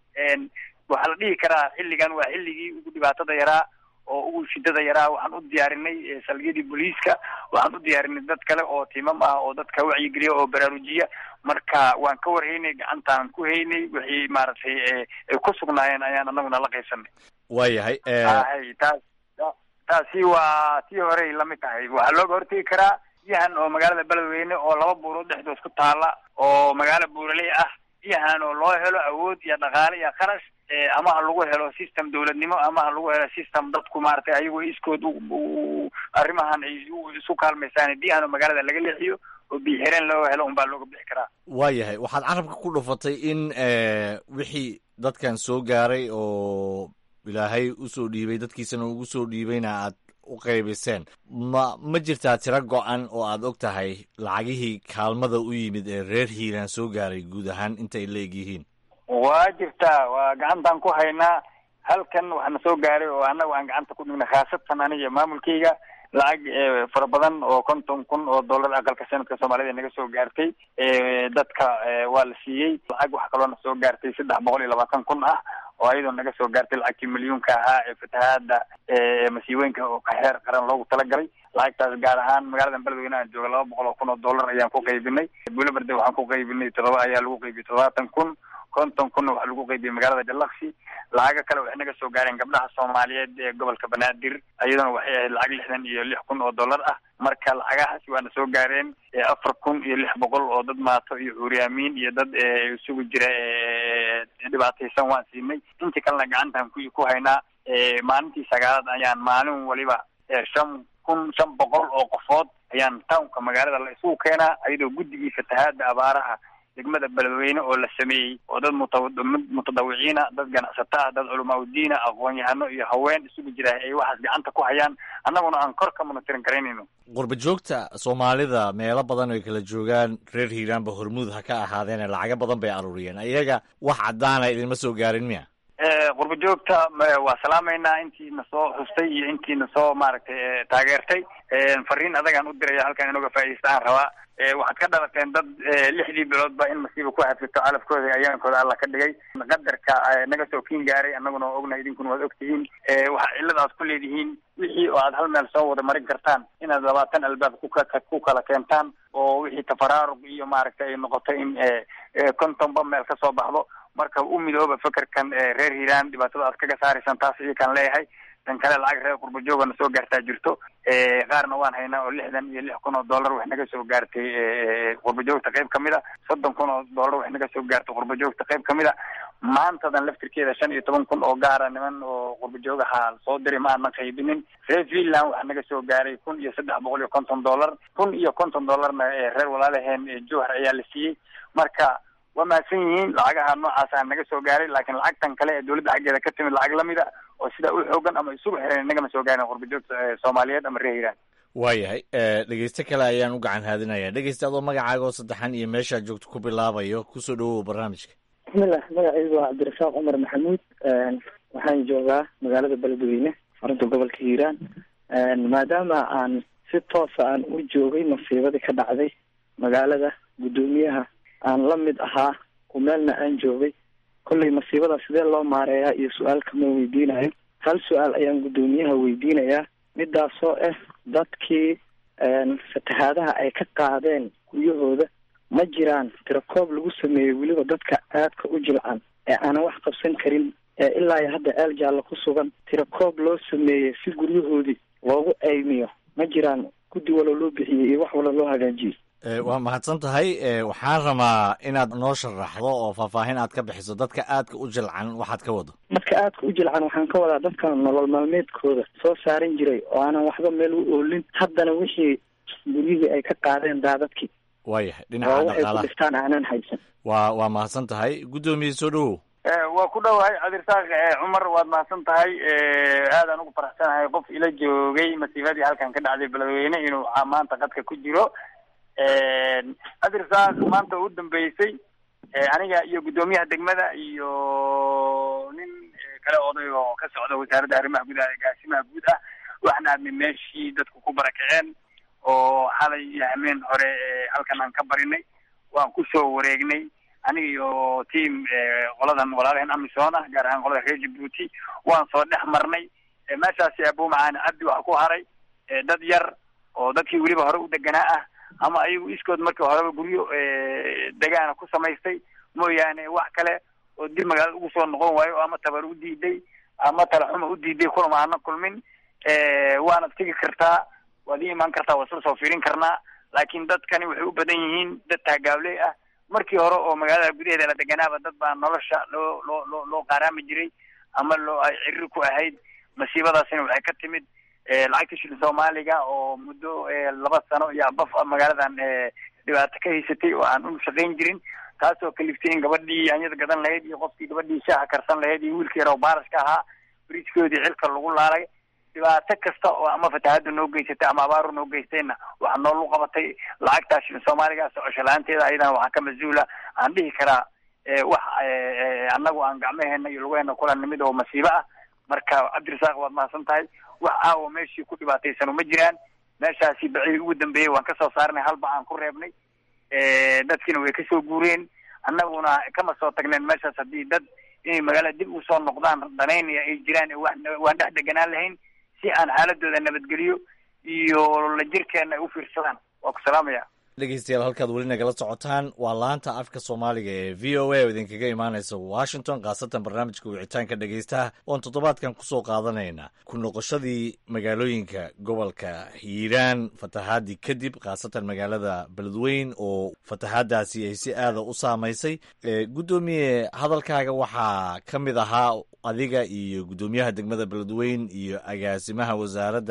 waxaa la dhihi karaa xilligan waa xilligii ugu dhibaatada yaraa oo ugu shidada yaraa waxaan u diyaarinay salgiyadii booliiska waxaan u diyaarinay dad kale oo timam ah oo dadka wacyigeliya oo baraarujiya marka waan ka warhaynay gacantaan ku haynay wixii maaragtay ay ku sugnaayeen ayaan anaguna la qaybsanay waayahay hay taas taasi waa tii horey lamid tahay waxaa looga hortegi karaa biyahan oo magaalada beledweyne oo laba buurood dhexdood ku taala oo magaalo buuraley ah biyahan oo loo helo awood iyo dhaqaale iyo kharash ama ha lagu helo system dawladnimo ama ha lagu helo system dadku maaragtay ayagoo iskood arrimahan ay isu kaalmaysaan biyahan oo magaalada laga leexiyo oo biyo xireen loo helo unbaa looga bixi karaa waayahay waxaad carabka ku dhufatay in wixii dadkan soo gaaray oo ilaahay usoo dhiibay dadkiisana ugu soo dhiibayna aad u qaybiseen ma ma jirtaa tiro go-an oo aad og tahay lacagihii kaalmada u yimid ee reer hiiraan soo gaaray guud ahaan intay la eg yihiin waa jirtaa waa gacantaan ku haynaa halkan waxaana soo gaaray oo annaga aan gacanta ku dhignay khaasatan aniga maamulkeyga lacag fara badan oo konton kun oo dollar aqalka sanadka soomaalida naga soo gaartay dadka waa la siiyey lacag waxa kaloo na soo gaartay saddex boqol iyo labaatan kun ah oo ayadoo naga soo gaartay lacagtii milyuunka ahaa ee fatahaada masiibooyinka oo ka xeer qaran loogu talagalay lacagtaas gaar ahaan magaalada beledweyne aan jooga laba boqol oo kun oo dollar ayaan ku qaybinay buulaberde waxaan ku qaybinay todoba ayaa lagu qaybiyey toddobaatan kun konton kunna waxaa lagu qaybiyey magaalada jalaksi lacago kale waxay naga soo gaareen gabdhaha soomaaliyeed ee gobolka banaadir iyaduna waxay ahayd lacag lixdan iyo lix kun oo dollar ah marka lacagahaasi waana soo gaareen afar kun iyo lix boqol oo dad maato iyo cuuryaamiin iyo dad isugu jira dhibaataysan waan siinay intii kalena gacantaan ku ku haynaa maalintii sagaalaad ayaan maalin waliba shan kun shan boqol oo qofood ayaan townka magaalada la isugu keenaa iyadoo guddigii fatahaada abaaraha degmada beledweyne oo la sameeyey oo dad mutadawiciina dad ganacsato ah dad culamaa udiina aqoon-yahano iyo haween isugu jira ay waxaas gacanta ku hayaan annaguna aan kor ka monitorin garaynayno qurba joogta soomaalida meelo badan ay kala joogaan reer hiiraanba hormuud ha ka ahaadeene lacago badan bay aruuriyeen iyaga wax caddaana idinma soo gaarin miya qurba joogta waa salaamaynaa intiina soo xustay iyo intiina soo maaragtay taageertay fariin adagaan u diraya halkan inooga faa'iidaysta aan rabaa waxaad ka dhalateen dad lixdii biloodba in masiiba ku hadfito calafkooda iyo ayaankooda alla ka dhigay qadarka naga soo kiin gaaray annaguna waa ognahay idinkuna waad ogtihiin waxaa cillada aad ku leedihiin wixii oo aad hal meel soo wada marin kartaan inaad labaatan albaab kuka ku kala keentaan oo wixii tafaraaruq iyo maaragtay ay noqoto in kontonba meel ka soo baxdo marka u midooba fekerkan reer hiiraan dhibaatada aad kaga saaraysaan taas iyakaan leeyahay tan kale lacag reer qurba joogana soo gaartaa jirto qaarna waan haynaa oo lixdan iyo lix kun oo dollar wax naga soo gaartay qurba joogta qayb kamid a soddon kun oo dollar wax naga soo gaartay qurba joogta qayb kamid a maantadan laftirkeeda shan iyo toban kun oo gaara niman oo qurba joogaha soo diray ma aanan qaybinin reer finland waxa naga soo gaaray kun iyo saddex boqol iyo konton dollar kun iyo konton dollarna reer walaalaheen jowhar ayaa la siiyey marka waa mahadsan yihiin lacagaha noocaasa naga soo gaaray laakiin lacagtan kale ee dowladda xaggeeda ka timid lacag lamida oo sidaa u xoogan ama isugu xiran nagama soo gaarin qurba joogta soomaaliyeed ama reer hiiraan waayahay dhegeyste kale ayaan u gacan haadinaya dhegeyste adoo magacaaga oo saddexan iyo meeshaad joogto ku bilaabayo kusoo dhawow barnaamijka bismillah magacaygu waa cabdirasaaq cumar maxamuud waxaan joogaa magaalada beledweyne xarunta gobolka hiiraan maadaama aan si toosa aan u joogay masiibadii ka dhacday magaalada guddoomiyaha aan la mid ahaa ku meelna aan joogay kollay masiibada sidee loo maareeyaa iyo su-aal kama weydiinayo hal su-aal ayaan guddoomiyaha weydiinayaa midaasoo ah dadkii fatahaadaha ay ka qaadeen guryahooda ma jiraan tirakoob lagu sameeyey weliba dadka aadka u jilcan ee aanan wax qabsan karin ee ilaa iyo hadda eel jaallo ku sugan tirakoob loo sameeyey si guryahoodii loogu eymiyo ma jiraan guddi walo loo bixiyey iyo wax walo loo hagaajiyey waa mahadsan tahay waxaan rabaa inaad noo sharaxdo oo faahfaahin aad ka bixiso dadka aadka u jilcan waxaad ka wado dadka aadka u jilcan waxaan ka wadaa dadka nolol maalmeedkooda soo saaran jiray oo aanan waxba meel u oolin haddana wixii guryihii ay ka qaadeen daadadkii waayahay oo dhinaca waxay ku dhaqaalaha dhiftaan aanan haysan waa waa mahadsan tahay guddoomiye soo dhawow waa ku dhowahay cabdirasaaq cumar waad mahadsan tahay aadaan ugu faraxsanahay qof ila joogay masiibadii halkan ka dhacday beledweyne inuu maanta qadka ku jiro cabdirasaaq maanta u dambeysay aniga iyo guddoomiyaha degmada iyo nin kale oday oo ka socda wasaaradda arrimaha gudaha ee gaasimaha guud ah waxaan aadnay meeshii dadku ku barakaceen oo xalay iyo hameen hore halkan aan ka barinay waan kusoo wareegnay aniga iyo team qoladan walaalaheen amisom ah gaar ahaan qolada reer jabuuti waan soo dhex marnay meeshaasi abumacaani cabdi waxa ku haray dad yar oo dadkii weliba hore u deganaa ah ama ayagu iskood markii horeba guryo degaana ku samaystay mooyaane wax kale oo dib magaalada ugu soo noqon waayo oo ama tabar u diiday ama talaxuma u diiday kulama aana kulmin waanad tegi kartaa waad ii imaan kartaa waa isla soo fiirin karnaa laakiin dadkani waxay u badan yihiin dad taagaabley ah markii hore oo magaalada gudaheeda la deganaaba dad baa nolosha loo loo loo loo qaaraami jiray ama loo ay cirri ku ahayd masiibadaasina waxay ka timid lacagta shilin soomaaliga oo muddo laba sano iyo abaf magaaladan dhibaato ka haysatay oo aan u shaqayn jirin taasoo kaliftay in gabadhii anyada gadan lahayd iyo qofkii gabadhii shaaha karsan lahayd iyo wiilkii yaro baarashka ahaa bridgekoodii xilka lagu laalay dhibaato kasta oo ama fatahaada noo geysatay ama abaaru noo geystayna waxaa noolu qabatay lacagtaa shilin soomaaliga socosho la-aanteeda ayadana waxaa ka mas-uula aan dhihi karaa wax annagu aan gacmaheena iyo lugaheena kula nimid oo masiibo ah marka cabdirasaaq waad mahadsan tahay wax aawa meeshii ku dhibaataysano ma jiraan meeshaasi bacii ugu dambeeyey waan kasoo saarnay halba aan ku reebnay dadkiina way kasoo guureen annaguna kama soo tagneen meeshaas haddii dad inay magaalada dib usoo noqdaan danaynaya ay jiraan waan dhex deganaan lahayn si aan xaaladooda nabadgeliyo iyo la jirkeena ay u fiirsadaan waa ku salaamaya dhegeystayaal halkaad weli nagala socotaan waa laanta afka soomaaliga ee v o a oo idinkaga imaanaysa washington khaasatan barnaamijka wicitaanka dhegeystaha oon toddobaadkan kusoo qaadanayna ku noqoshadii magaalooyinka gobolka hiiraan fatahaadii kadib khaasatan magaalada beledweyn oo fatahaadaasi ay si aada u saamaysay guddoomiye hadalkaaga waxaa ka mid ahaa adiga iyo guddoomiyaha degmada beledweyn iyo agaasimaha wasaaradda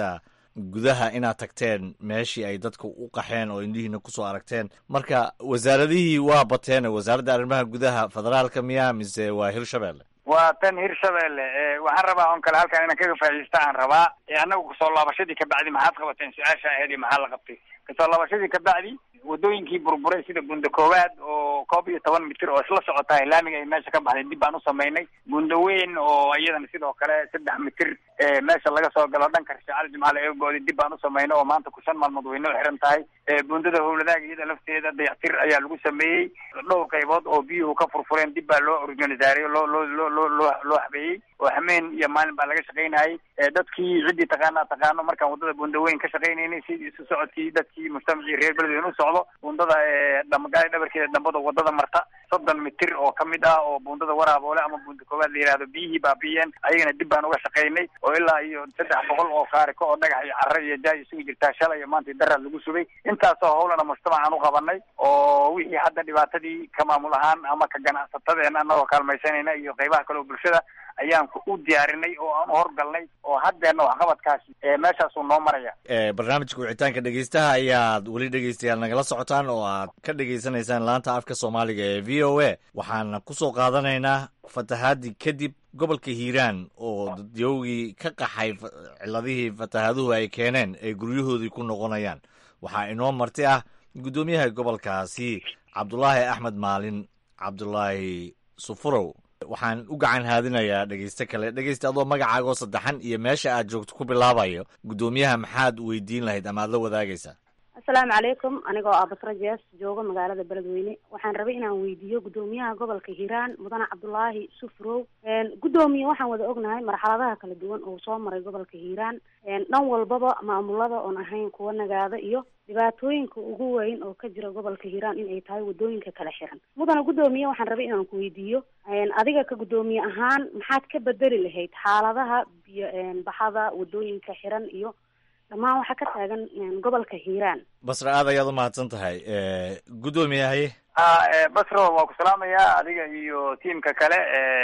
gudaha inaad tagteen meeshii ay dadka u qaxeen oo indhihiina kusoo aragteen marka wasaaradihii waa bateen wasaaradda arrimaha gudaha federaalka miyaa mise waa hirshabelle waa tan hirshabelle waxaan rabaa on kale halkan inaan kaga faa'iidaysta aan rabaa annagu kasoo laabashadii kabacdi maxaad qabateen su-aasha ahayd iyo maxaa la qabtay kasoo laabashadii kabacdi wadooyinkii burburay sida bunda koowaad oo koob iyo toban mitir oo isla socotaa laamiga ay meesha ka baxday dib baan u samaynay bunda weyn oo iyadana sidoo kale saddex mitir meesha laga soo galo dhanka shacal jimcaale eegoodi dib baan u samaynay oo maanta ku shan maalmood way noo xiran tahay bundada howladaaga iyada lafteeda dayactir ayaa lagu sameeyey dhowr qaybood oo biyuhu ka furfureen dib baa loo organisaariyo loo loo loo loo loo loo habeeyey oo hameen iyo maalin baa laga shaqaynayay dadkii ciddii taqaana taqaano markaan wadada bunda weyn ka shaqaynaynay sidii isu socodkii dadkii mujtamacii reer beledweyne u socdo bundada dhamagaali dhabarkeeda dambada wadada marta soddon mitir oo kamid ah oo bundada waraaboole ama bunda koowaad la yihahdo biyihii baabiyeen ayagana dib baan uga shaqaynay oo ilaa iyo saddex boqol oo kaariko oo dhagax iyo carro iyo jaay isugu jirtaa shalay iyo maanta daraad lagu subay intaasoo howlana mujtamacaan u qabanay oo wixii hadda dhibaatadii ka maamul ahaan ama ka ganacsatadeena anagoo kaalmaysanayna iyo qaybaha kale oo bulshada ayaan u diyaarinay oo aan u horgalnay oo haddeena waxqabadkaasi meeshaasuu noo maraya barnaamijka wicitaanka dhegeystaha ayaad weli dhegeystayaal nagala socotaan oo aad ka dhegeysanaysaan laanta afka soomaaliga ee v o a waxaana kusoo qaadanaynaa fatahaadii kadib gobolka hiiraan oo dadyowgii ka qaxay ciladihii fatahaaduhu ay keeneen ay guryahoodii ku noqonayaan waxaa inoo marti ah guddoomiyaha gobolkaasi cabdulaahi axmed maalin cabdulaahi sufurow waxaan u gacan haadinayaa dhegeyste kale dhegeyste adoo magacaagoo saddexan iyo meesha aad joogto ku bilaabayo guddoomiyaha maxaad weydiin lahayd ama aad la wadaagaysaa asalaamu calaykum anigoo ah basra jees joogo magaalada beledweyne waxaan rabay inaan weydiiyo guddoomiyaha gobolka hiiraan mudane cabdulaahi sufrow guddoomiye waxaan wada ognahay marxaladaha kala duwan oo soo maray gobolka hiiraan dhan walbaba maamulada oon ahayn kuwa nagaada iyo dhibaatooyinka ugu weyn oo ka jira gobolka hiiraan in ay tahay wadooyinka kala xiran mudane guddoomiye waxaan rabay inaan ku weydiiyo adiga ka guddoomiye ahaan maxaad ka bedeli lahayd xaaladaha biyo baxada wadooyinka xiran iyo dhammaan waxaa ka taagan gobolka hiiraan basra aad ayaad u mahadsan tahay guddoomiyahay a basro waa ku salaamayaa adiga iyo tiamka kale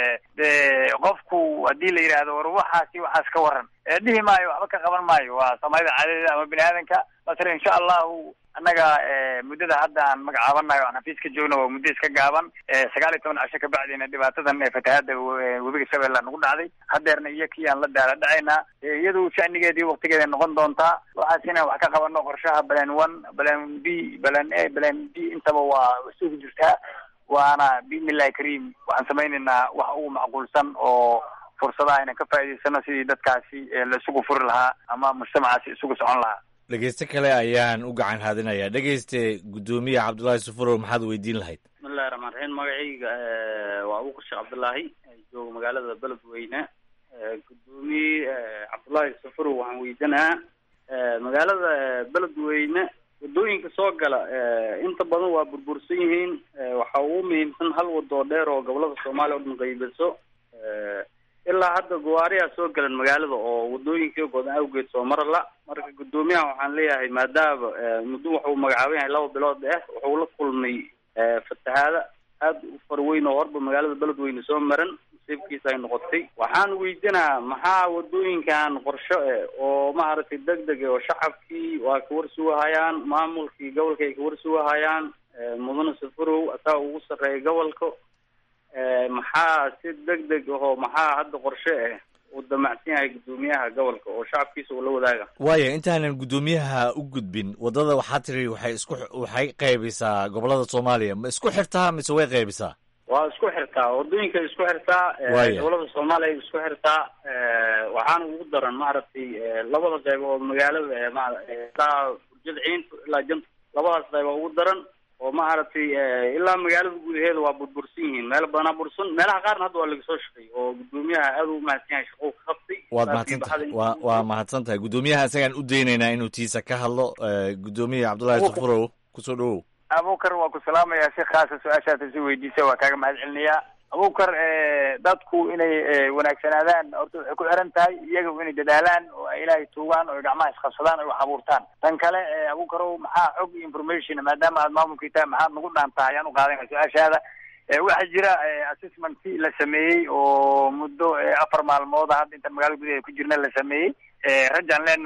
de qofku haddii la yidhaahdo war waxaasi waxaas ka waran dhihi maayo waxba ka qaban maayo waa soomaalida caadadeeda ama bini aadanka basre insha allahu annaga muddada hadda aan magacaabanayo aan xafiis ka joogno waa muddo iska gaaban sagaal iyo toban casho kabacdina dhibaatadan fatahaada webiga shabeella nagu dhacday hadeerna iyo kii aan la daala dhacaynaa iyadu shanigeedii waktigeeda noqon doontaa waxaas inaan wax ka qabano qorshaha balan one balan b balan a balan b intaba waa isugu jirtaa waana biidnillahi kariim waxaan samaynaynaa wax ugu macquulsan oo fursadaha inaan ka faa'idaysano sidii dadkaasi la isugu furi lahaa ama mujtamacaasi isugu socon lahaa dhegeyste kale ayaan u gacan haadinayaa dhegeyste guddoomiye cabdullaahi sufurow maxaad weydiin lahayd bismillahi raxmaan raxiim magacayga waa abuukar sheekh cabdullaahi jooga magaalada beledweyne guddoomiye cabdullaahi sufurow waxaan weydiinaa magaalada beledweyne wadooyinka soo gala inta badan waa burbursan yihiin waxaa ugu muhiimsan hal wado dheer oo gobolada soomaaliya o dhan qaybiso ilaa hadda gawaariyaa soo galan magaalada oo wadooyinkii godan awgeed soo marala marka guddoomiyaha waxaan leeyahay maadaama muddo wuxuu magacaaban yahay laba bilood ah wuxuu la kulmay fatahaada aad u farweyn oo horba magaalada beledweyne soo maran nasiibkiisa ay noqotay waxaan weydinaa maxaa wadooyinkan qorsho eh oo maaragtay deg deg oo shacabkii waa ka warsugahayaan maamulkii gobolka ay ka warsugahayaan mudane safarow asaa ugu sarreeya gobolka maxaa si deg deg ahoo maxaa hadda qorshe ah uu damacsan yahay guddoomiyaha gobolka oo shacabkiisa uu la wadaaga waaya intaanan guddoomiyaha u gudbin waddada waxaa tiri waxay isku waxay qaybisaa gobolada soomaaliya ma isku xirtaa mise way qaybisaa waa isku xirtaa wadooyinka isku xirtaa Waaya. gobolada soomaaliya ay isku xirtaa waxaana ugu daran maaragtay labada qayb oo magaalada ma- ilaa burjada ciinta ilaa janta labadaas qayb oo ugu daran oo maaragtay ilaa magaalada gudaheeda waa burbursan yihiin meelo badanaa bursan meelaha qaarna hadda waa laga soo shaqeeyay oo guddoomiyaha aad u mahadsan yahay shaqou ka qabtay waad Laakiin mahadsan tahay baxda waa waa mahadsan tahay guddoomiyaha isagaan u daynaynaa inuu tiisa ka hadlo Eh, guddoomiye cabdullaahi Abuukar. sufurow kusoo dhowow abuukar waa ku salaamayaa si khaasa su-aashaas isi weydiisa waa kaaga mahad celinayaa abuukar dadku inay eh, wanaagsanaadaan horta waxay ku xiran tahay iyaga inay dadaalaan oo ay ilaahay tuugaan oo ay gacmaha isqabsadaan oo ay wax abuurtaan tan kale eh, abuukarow maxaa xog iyo information maadaama aad maamulkii tahay maxaad nagu dhaantaa ayaan u qaadanaya su-aashaada Eh, waxaa jira eh, assessment la sameeyey oo muddo eh, afar maalmood ah hadda intaan magaalada gudaheeda ku jirna la sameeyey Eh, rajaan leenahay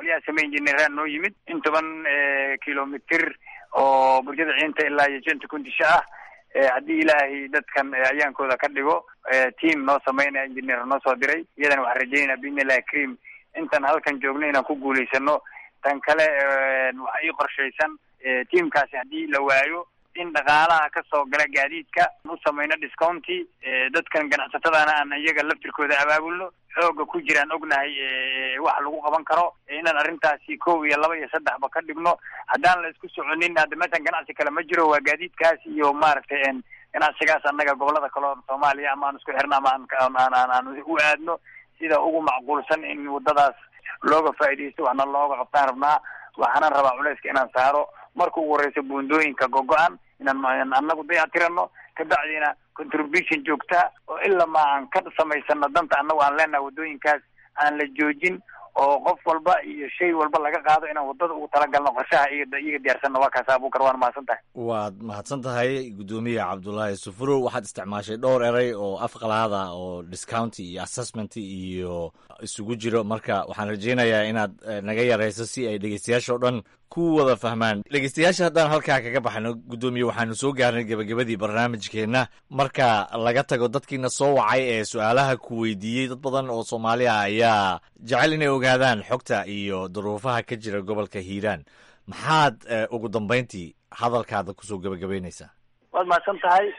qolyaha same injineeraan noo yimid in toban kilomitir oo burjada ciinta ilaa iyo jenta kundisha ah haddii ilaahay dadkan ayaankooda ka dhigo team noo sameynaya engineer noo soo diray iyadana waxaan rajeynaya biidnillahi karim intaan halkan joogno inaan ku guulaysano tan kale waxa ii qorshaysan teamkaasi haddii la waayo in dhaqaalaha kasoo gala gaadiidka u samayno discounty dadkan ganacsatadana aan iyaga laftirkooda abaabulno xooga ku jiraan ognahay wax lagu qaban karo inaan arrintaasi kow iyo laba iyo saddexba ka dhigno haddaan la isku soconin hadda meeshan ganacsi kale ma jiro waa gaadiidkaas iyo maaragtay ganacsigaas annaga gobolada kale oo soomaaliya ama aan isku xirno ama aan aan u aadno sida ugu macquulsan in wadadaas looga faa'iidaysto waxna looga qabtaan rabnaa waxaanan rabaa culayska inaan saaro marka ugu horeysa buundooyinka gogo-an inaan anagu dayactirano kabacdina contribution joogta oo ilaa ma aan ka samaysano danta annagu aan leenahay waddooyinkaas aan la joojin oo qof walba iyo shay walba laga qaado inaan waddada ugu talagalno qorshaha iyaga iyaga diyaarsanno waa kaas abuukar waan mahadsan tahay waad mahadsan tahay guddoomiye cabdulaahi sufurow waxaad isticmaashay dhowr eray oo afqalaada oo discounty iyo assessment iyo isugu jiro marka waxaan rajeynayaa inaad naga yarayso si ay dhegeystayaasha o dhan ku wada fahmaan dhegeystayaasha haddaan halkaa kaga baxno guddoomiye waxaanu soo gaarnay gebagabadii barnaamijkeenna marka laga tago dadkiina soo wacay ee su-aalaha ku weydiiyey dad badan oo soomaaliya ayaa jecel inay ogaadaan xogta iyo duruufaha ka jira gobolka hiiraan maxaad ugu dambeyntii hadalkaada kusoo gebagabeynaysaa waad mahadsan tahay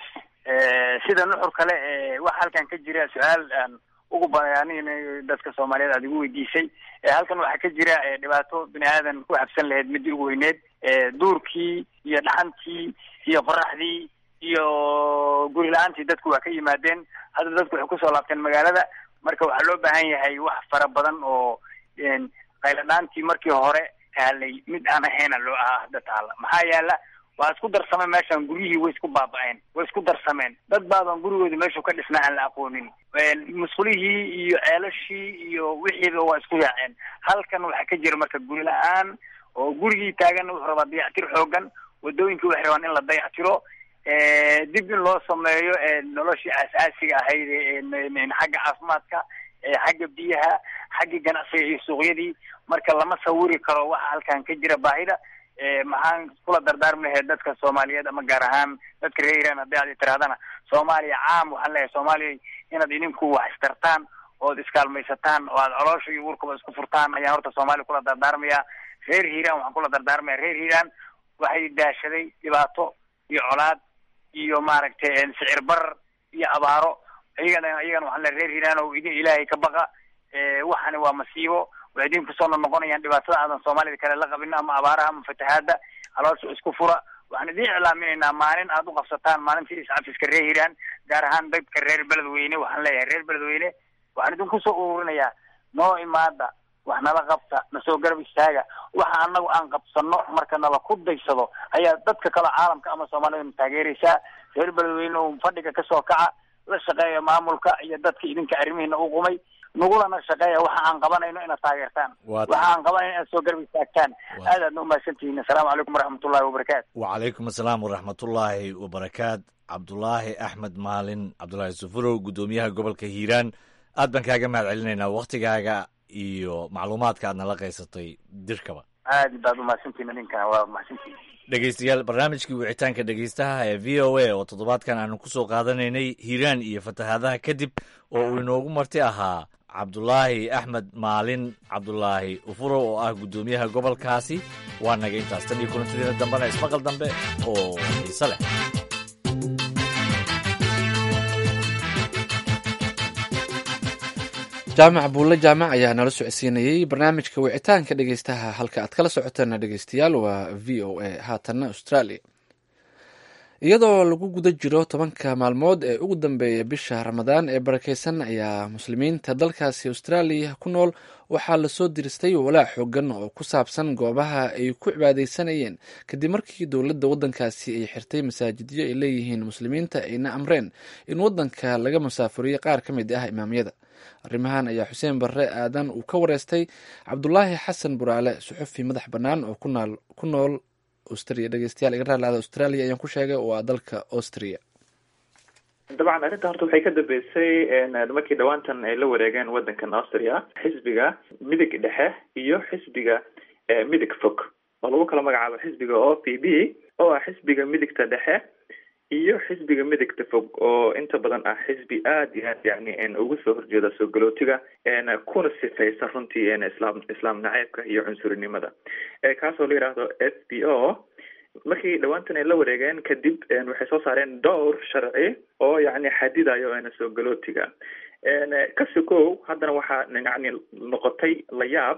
sida nuxur kale waxa halkan ka jira su-aal aan ugu bayaaninayo dadka soomaaliyeed aad igu weydiisay halkan waxaa ka jira dhibaato bini aadan ku habsan lahayd midii ugu weyneed duurkii iyo dhaxantii iyo qoraxdii iyo guri la-aantii dadku waa ka yimaadeen hadda dadku waxay kusoo laabteen magaalada marka waxaa loo baahan yahay wax fara badan oo qayladhaantii markii hore taalay mid aan ahayna loo ahaa hadda taala maxaa yaala waa isku darsameen meeshan guryihii way isku baaba-een way isku darsameen dad baaban gurigooda meeshu ka dhisnaa aan la aqoonin musqulihii iyo ceelashii iyo wixiiba waa isku yaaceen halkan waxaa ka jira marka guri la-aan oo gurigii taagan wuxuu rabaa dayactir xoogan wadooyinkii waxay rabaan in la dayactiro dib in loo sameeyo noloshii aas-aasiga ahayd xagga caafimaadka xagga biyaha xagga ganacsiga iyo suuqyadii marka lama sawiri karo waxa halkan ka jira baahida maxaan kula dardaarmi lahayd dadka soomaaliyeed ama gaar ahaan dadka reer iran haddii aad tirahdana soomaaliya caam waxaan leeyahay soomaaliya inaad idinku wax istartaan ood iskaalmaysataan oo aad coloosha iyo uurkaba isku furtaan ayaan horta soomaaliya kula dardaarmaya reer hiiraan waxaan kula dardaarmaya reer hiiraan waxay daashaday dhibaato iyo colaad iyo maaragtay sicir barar iyo abaaro iyagana iyagana waxaan leeyahay reer hiiraan oo idin ilaahay ka baqa waxani waa masiibo way idin kusoo noqonayaan dhibaatada aadan soomaalida kale la qabin ama abaaraha ama fatahaada caloosha isku fura waxaan idin iclaaminaynaa maalin aad u qabsataan maalintii iscafiska reer hiiraan gaar ahaan dadka reer beledweyne waxaan leeyahay reer beledweyne waxaan idinku soo ururinayaa noo imaada wax nala qabta nasoo garab istaaga waxa anagu aan qabsano marka nala ku daysado ayaa dadka kale caalamka ama soomaalida taageeraysaa reer beledweyne oo fadhiga kasoo kaca la shaqeeya maamulka iyo dadka idinka arrimihiina u qumay nagulana shaqeeya waxa aan qabanayno inaad taageertaan waxa aan qabanayno inaad soo garab istaagtaan aad aadna umahadsantihiin assalaamu calaykum waraxmatullahi wabarakaatu wacalaykum assalaam waraxmatullaahi wabarakaat cabdulaahi axmed maalin cabdulaahi sufurow guddoomiyaha gobolka hiiraan aad baan kaaga mahad celinaynaa waktigaaga iyo macluumaadka aad nala qaysatay dirkaba aad baad umahadsantihiin idinkana waa mahadsantihiin dhegeystayaal barnaamijkii wicitaanka dhegeystaha ee v o a oo toddobaadkan aanu kusoo qaadanaynay hiiraan iyo fatahaadaha kadib oo uu inoogu marti ahaa cabdulaahi axmed maalin cabdulaahi ufurow oo ah guddoomiyaha gobolkaasi waa naga intaas tan iyo kulantadeena dambena ismaqal dambe oo xiise leh jaamac buulle jaamac ayaa nala socodsiinayey barnaamijka wicitaanka dhegeystaha halka aad kala socotaan dhegeystayaal waa v o a haatanna australia iyadoo lagu guda jiro tobanka maalmood ee ugu dambeeya bisha ramadaan ee barakeysan ayaa muslimiinta dalkaasi austraaliya ku nool waxaa lasoo diristay walaac xoogan oo ku saabsan goobaha ay ku cibaadeysanayeen kadib markii dowladda waddankaasi ay xirtay masaajidyo ay leeyihiin muslimiinta ayna amreen in waddanka laga musaafuriyo qaar ka mid ah imaamyada arrimahan ayaa xuseen barre aadan uu ka wareystay cabdulaahi xasan buraale suxufi madax bannaan oo ku nool austria dhegeystayaal iga raalaada australia ayaan ku sheegay oo ah dalka austria dabcan arrinta horta waxay ka dambeysay markii dhawaantan ay la wareegeen waddankan austria xisbiga midig dhexe iyo xisbiga midig fog oo lagu kala magacaabo xisbiga o p b oo ah xisbiga midigta dhexe iyo xisbiga midigta fog oo inta badan ah xisbi aada iyo aad yani uga soo horjeeda soo galootiga kuna sifaysa runtii islaam islaam naceebka iyo cunsurinimada kaasoo la yidhaahdo f b o markii dhawaantan ay la wareegeen kadib waxay soo saareen dhowr sharci oo yani xadidayo soo galootiga kasikow haddana waxaa yani noqotay la yaab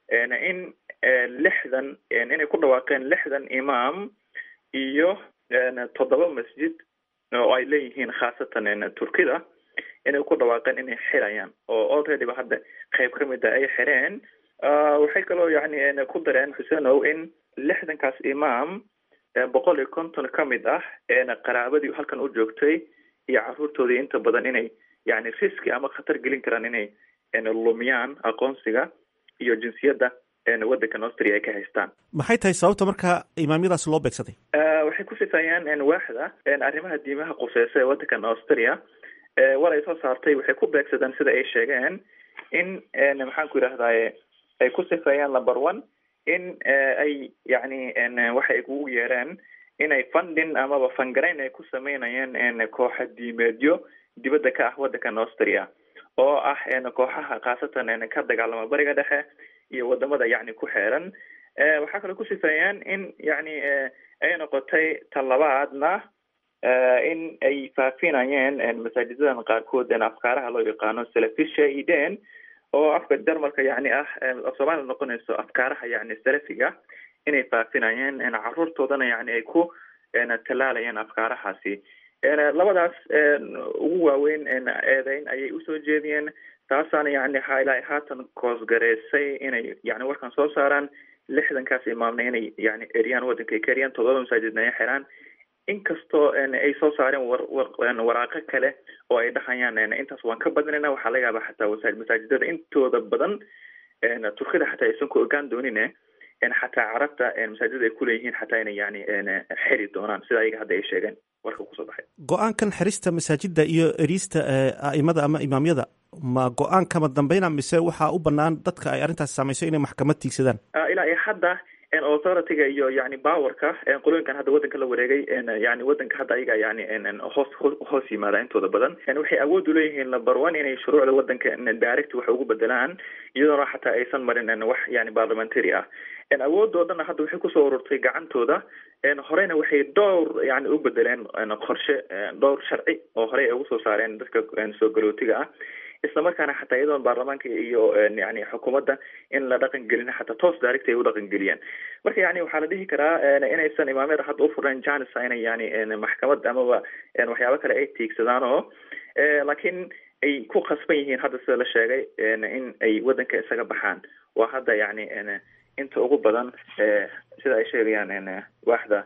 in lixdan inay ku dhawaaqeen lixdan imaam iyo toddoba masjid oo ay leeyihiin khaasatan turkida inay ku dhawaaqeen inay xirayaan oo already ba hadda qayb ka mid a ay xireen waxay kaloo yani ku dareen xuseenow in lixdankaas imaam boqol iyo konton ka mid ah qaraabadii halkan u joogtay iyo caruurtoodii inta badan inay yani riski ama khatar gelin karaan inay lumiyaan aqoonsiga iyo jinsiyadda waddankan austria ay ka haystaan maxay tahay sababta marka imaamyadaas loo beegsaday waxay ku sifeeyaan waaxda arrimaha diimaha quseysa ee waddankan austria war ay soo saartay waxay ku beegsadaan sida ay sheegeen in maxaan ku yidhahdaye ay ku sifeeyaan number one in ay yani waxa ay kugu yeereen inay funding amaba fangarayn ay ku sameynayeen kooxa diimeedyo dibadda ka ah waddankan austria oo ah kooxaha khaasatan ka dagaalama bariga dhexe iyo wadamada yani ku xeeran waxaa kaloo ku sifeeyeen in yani ay noqotay talabaadna in ay faafinayeen masaajidadan qaarkood afkaaraha loo yaqaano salafisha iden oo afka jarmalka yani ah soomaaliya noqonayso afkaaraha yani salafiga inay faafinayeen caruurtoodana yani ay ku tallaalayeen afkaarahaasi labadaas ugu waaweyn eedeyn ayay usoo jeediyeen taasaana yani ilaa haatan koosgareysay inay yani warkan soo saaraan lixdankaas imaamna inay yani eriyaan waddanka ay ka eriyaan toddoba masaajidna ay xiraan inkastoo ay soo saareen war war waraaqo kale oo ay dhahayaan intaas waan ka badinayna waxaa laga yaabaa xataa masaajidada intooda badan turkida xataa aysan ku ogaan doonin xataa carabta masaajidada ay kuleeyihiin xataa inay yani xiri doonaan sida ayaga hadda ay sheegeen warka kusoo baxay go-aankan xirista masaajida iyo eriista a'imada ama imaamyada ma go-aan kama dambeyna mise waxaa u banaan dadka ay arrintaas saameyso inay maxkamad tiigsadaan ilaa iyo hadda authorityga iyo yani powerka qolooyinkan hadda waddanka la wareegay yani waddanka hadda ayaga yani hoos hoos yimaada intooda badan waxay awood uleeyihiin number one inay shuruucda waddanka direct wax ugu bedelaan iyadoona xataa aysan marin wax yani parliamentary ah awoodoo dhanna hadda waxay kusoo ururtay gacantooda horeyna waxay dhowr yani u bedeleen qorshe dhowr sharci oo horey ay ugu soo saareen dadka soo galootiga ah isla markaana xataa iyadoon baarlamaanka iyo yani xukuumadda in la dhaqan gelin xataa toos direct ay u dhaqan geliyeen marka yani waxaa la dhihi karaa inaysan imaamyada hadda ufureen janisa inay yani maxkamad amaba waxyaabo kale ay tiigsadaan oo laakiin ay ku khasban yihiin hadda sida la sheegay in ay waddanka isaga baxaan waa hadda yani inta ugu badan sida ay sheegayaan waaxda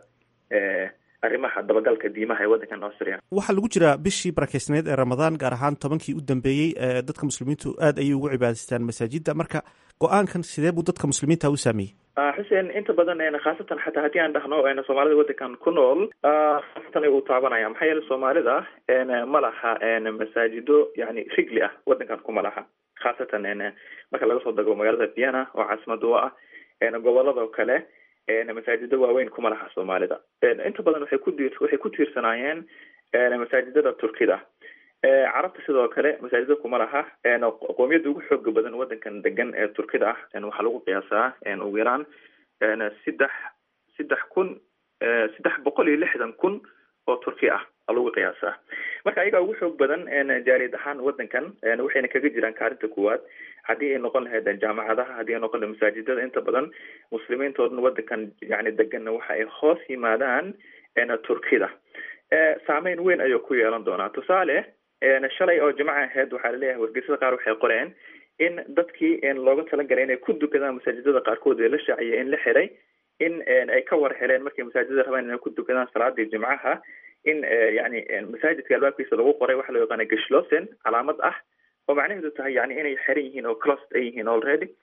arrimaha dabagalka diimaha ee waddankan austria waxaa lagu jiraa bishii barakeysneed ee ramadaan gaar ahaan tobankii u dambeeyey dadka muslimiintu aad ayay ugu cibaadaystaan masaajida marka go-aankan sidee buu dadka muslimiinta u saameeyey xuseen inta badan khaasatan xataa haddii aan dhahno soomaalida waddankan ku nool khaasatan uu taabanaya maxaa yeele soomaalida ma laha masaajido yani rigli ah waddankan kuma laha khaasatan marka laga soo dago magaalada vienna oo caasimada u ah goboladoo kale masaajido waaweyn kuma laha soomaalida inta badan waxay ku waxay ku tiirsanaayeen masaajidada turkida carabta sidoo kale masaajida kuma laha qoomiyadda ugu xooga badan waddankan degan ee turkida ah waxaa lagu qiyaasaa ugu yaraan saddex saddex kun saddex boqol iyo lixdan kun oo turki ah lagu qiyaasaa marka ayagaa ugu xoog badan jaaliyad ahaan waddankan waxayna kaga jiraan kaalinta kuwaad haddii ay noqon lahayd jaamacadaha haddii ay noqon lahayd masaajidada inta badan muslimiintoodna waddankan yani deganna waxa ay hoos yimaadaan turkida saameyn weyn ayuu ku yeelan doonaa tusaale shalay oo jimca aheyd waxaa laleeyahay wargeysada qaar waxay qoreen in dadkii looga talagalay inay ku dukadaan masaajidada qaarkood ee la shaaciyay in la xiray in ay ka war heleen markay masaajidada rabaan inay ku dukadaan salaadii jimcaha in yani masaajidka albaabkiisa lagu qoray waxa loo yaqaana gashlosen calaamad ah oo macnaheedu tahay yani inay xiran yihiin oo clost ay yihiin already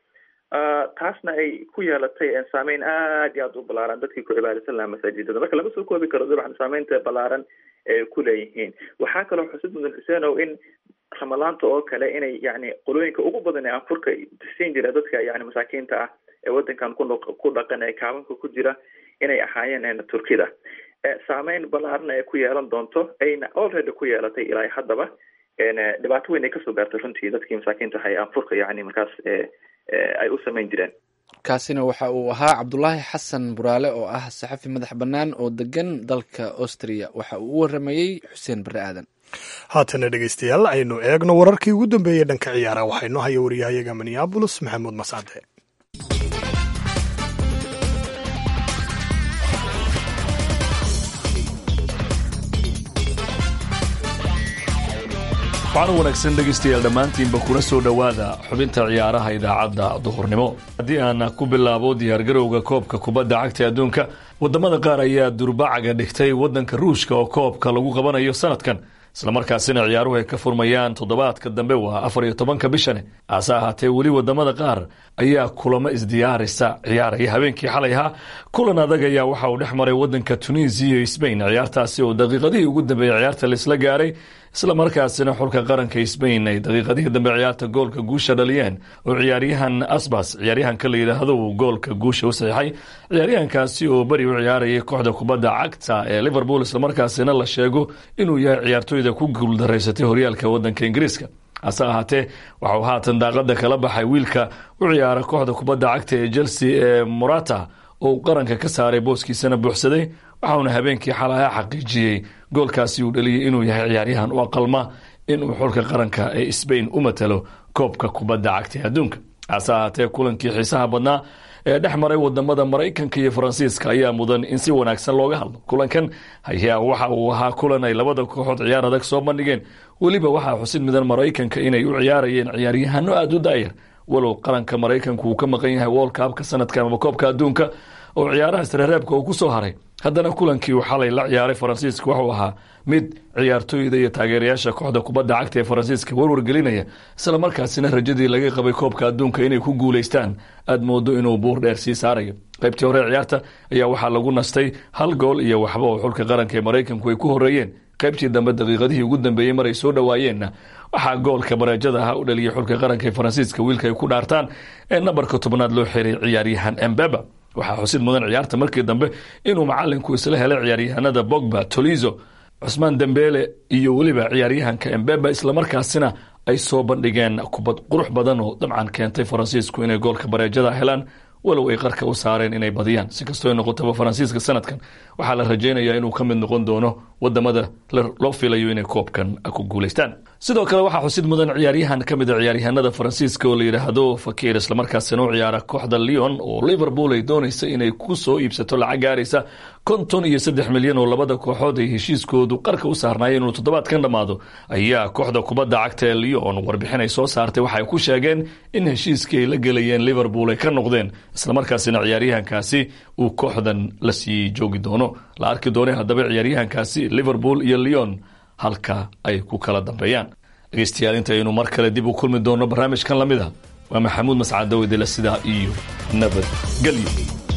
taasna ay ku yeelatay saameyn aad iyo aad u balaaran dadkii ku cibaadaysan lahaa masaajidada marka lama soo koobi karo dabcan saameynta balaaran ee ku leeyihiin waxaa kaloo xusid mudan xuseenow in ramadaanta oo kale inay yani qolooyinka ugu badan ee anfurka siin jira dadka yani masaakiinta ah ee wadankan ku ku dhaqan ee kaabanka ku jira inay ahaayeen turkida saameyn balaaran ay ku yeelan doonto ayna already ku yeelatay ilaa haddaba dhibaato weyn ay kasoo gaartay runtii dadkii masaakiinta ahay anfurka yani markaas ay u samayn jireen kaasina waxa uu ahaa cabdulaahi xasan buraale oo ah saxafi madax bannaan oo degan dalka austria waxa uu u waramayey xuseen barre aadan haatana dhegeystayaal aynu eegno wararkii ugu dambeeyey dhanka ciyaara waxaa inoo haya wariyahayaga minneabolis maxamuud mascade waxaana wanaagsan dhegaystayaal dhammaantiinba kuna soo dhowaada xubinta ciyaaraha idaacadda duhurnimo haddii aan ku bilaabo diyaargarowga koobka kubadda cagta adduunka wadamada qaar ayaa durbacaga dhigtay wadanka ruushka oo koobka lagu qabanayo sanadkan islamarkaasina ciyaaruhu ay ka furmayaan toddobaadka dambe waa afar iyo tobanka bishane hase ahaatee weli wadamada qaar ayaa kulamo isdiyaarisa ciyaaraya habeenkii xalay ahaa kulan adag ayaa waxa uu dhex maray wadanka tunisiya iyo sbain ciyaartaasi oo daqiiqadihii ugu dambeeyey ciyaarta laisla gaaray islamarkaasina xulka qaranka sbain ay daqiiqadihii dambe ciyaarta goolka guusha dhaliyeen oo ciyaaryahan asbas ciyaaryahanka la yidhaahdo uu goolka guusha u saxiixay ciyaaryahankaasi oo beri u ciyaarayay kooxda kubadda cagta ee liverpool islamarkaasina la sheego inuu yahay ciyaartooyda ku guuldaraysatay horyaalka wadanka ingiriiska hase ahaatee waxauu haatan daaqada kala baxay wiilka u ciyaara kooxda kubadda cagta ee chelsea ee morata oo uu qaranka ka saaray booskiisana buuxsaday waxauna habeenkii xalaha xaqiijiyey goolkaasi uu dhaliyey inuu yahay ciyaaryahan u aqalma inuu xulka qaranka ee sbain u matalo koobka kubadda cagta ee adduunka hase ahaatee kulankii xiisaha badnaa ee dhex maray wadamada maraykanka iyo faransiiska ayaa mudan in si wanaagsan looga hadlo kulankan ayaa waxa uu ahaa kulan ay labada kooxood ciyaar adag soo bandhigeen weliba waxaa xusid midan maraykanka inay u ciyaarayeen ciyaaryahano aada u daayar walow qaranka maraykanku uu ka maqan yahay wolkaabka sanadkan ama koobka adduunka oo ciyaaraha isreereebka uu ku soo haray haddana kulankii uu xalay la ciyaaray faransiiska wuxuu ahaa mid ciyaartooyda iyo taageerayaasha kooxda kubadda cagta ee faransiiska warwargelinaya islamarkaasina rajadii laga qabay koobka adduunka inay ku guulaystaan aad moodo inuu buur dheer sii saarayo qaybtii hore ciyaarta ayaa waxaa lagu nastay hal gool iyo waxba oo xulka qaranka ee maraykanku ay ku horeeyeen qaybtii dambe daqiiqadihii ugu dambeeyey maray soo dhowaayeenna waxaa goolka bareejada ahaa u dhaliyay xulka qaranka ee faransiiska wiilka ay ku dhaartaan ee nambarka tobnaad loo xiray ciyaaryahan embeba waxaa xusid mudan ciyaarta markii dambe inuu macalinku isla helay ciyaaryahanada bogba tolizo cusmaan dembele iyo weliba ciyaaryahanka embeba islamarkaasina ay soo bandhigeen kubad qurux badan oo dabcan keentay faransiisku inay goolka bareejada helaan walow ay qarka u saareen inay badiyaan si kastoo noqotaba faransiiska sanadkan waxaa la rajaynayaa inuu ka mid noqon doono wadamada loo filayo inay koobkan ku guulaystaan sidoo kale waxaa xusid mudan ciyaaryahan ka mid a ciyaaryahanada faransiiska oo la yidhaahdo fakir islamarkaasina u ciyaara kooxda leon oo liverpool ay doonaysa inay ku soo iibsato lacag gaaraysa konton iyo saddex milyan oo labada kooxood ay heshiiskoodu qarka u saarnaayeen inuu toddobaadkan dhammaado ayaa kooxda kubadda cagta ee leon warbixin ay soo saartay waxay ku sheegeen in heshiiskii ay la gelayeen liverpool ay ka noqdeen islamarkaasina ciyaaryahankaasi uu kooxdan la sii joogi doono la arki doonay haddaba ciyaaryahankaasi liverpool iyo leon halka ay ku kala dambeeyaan dhegeystayaal intaynu mar kale dib u kulmi doonno barnaamijkan lamid a waa maxamuud mascadowdela sidaa iyo nabadgelyo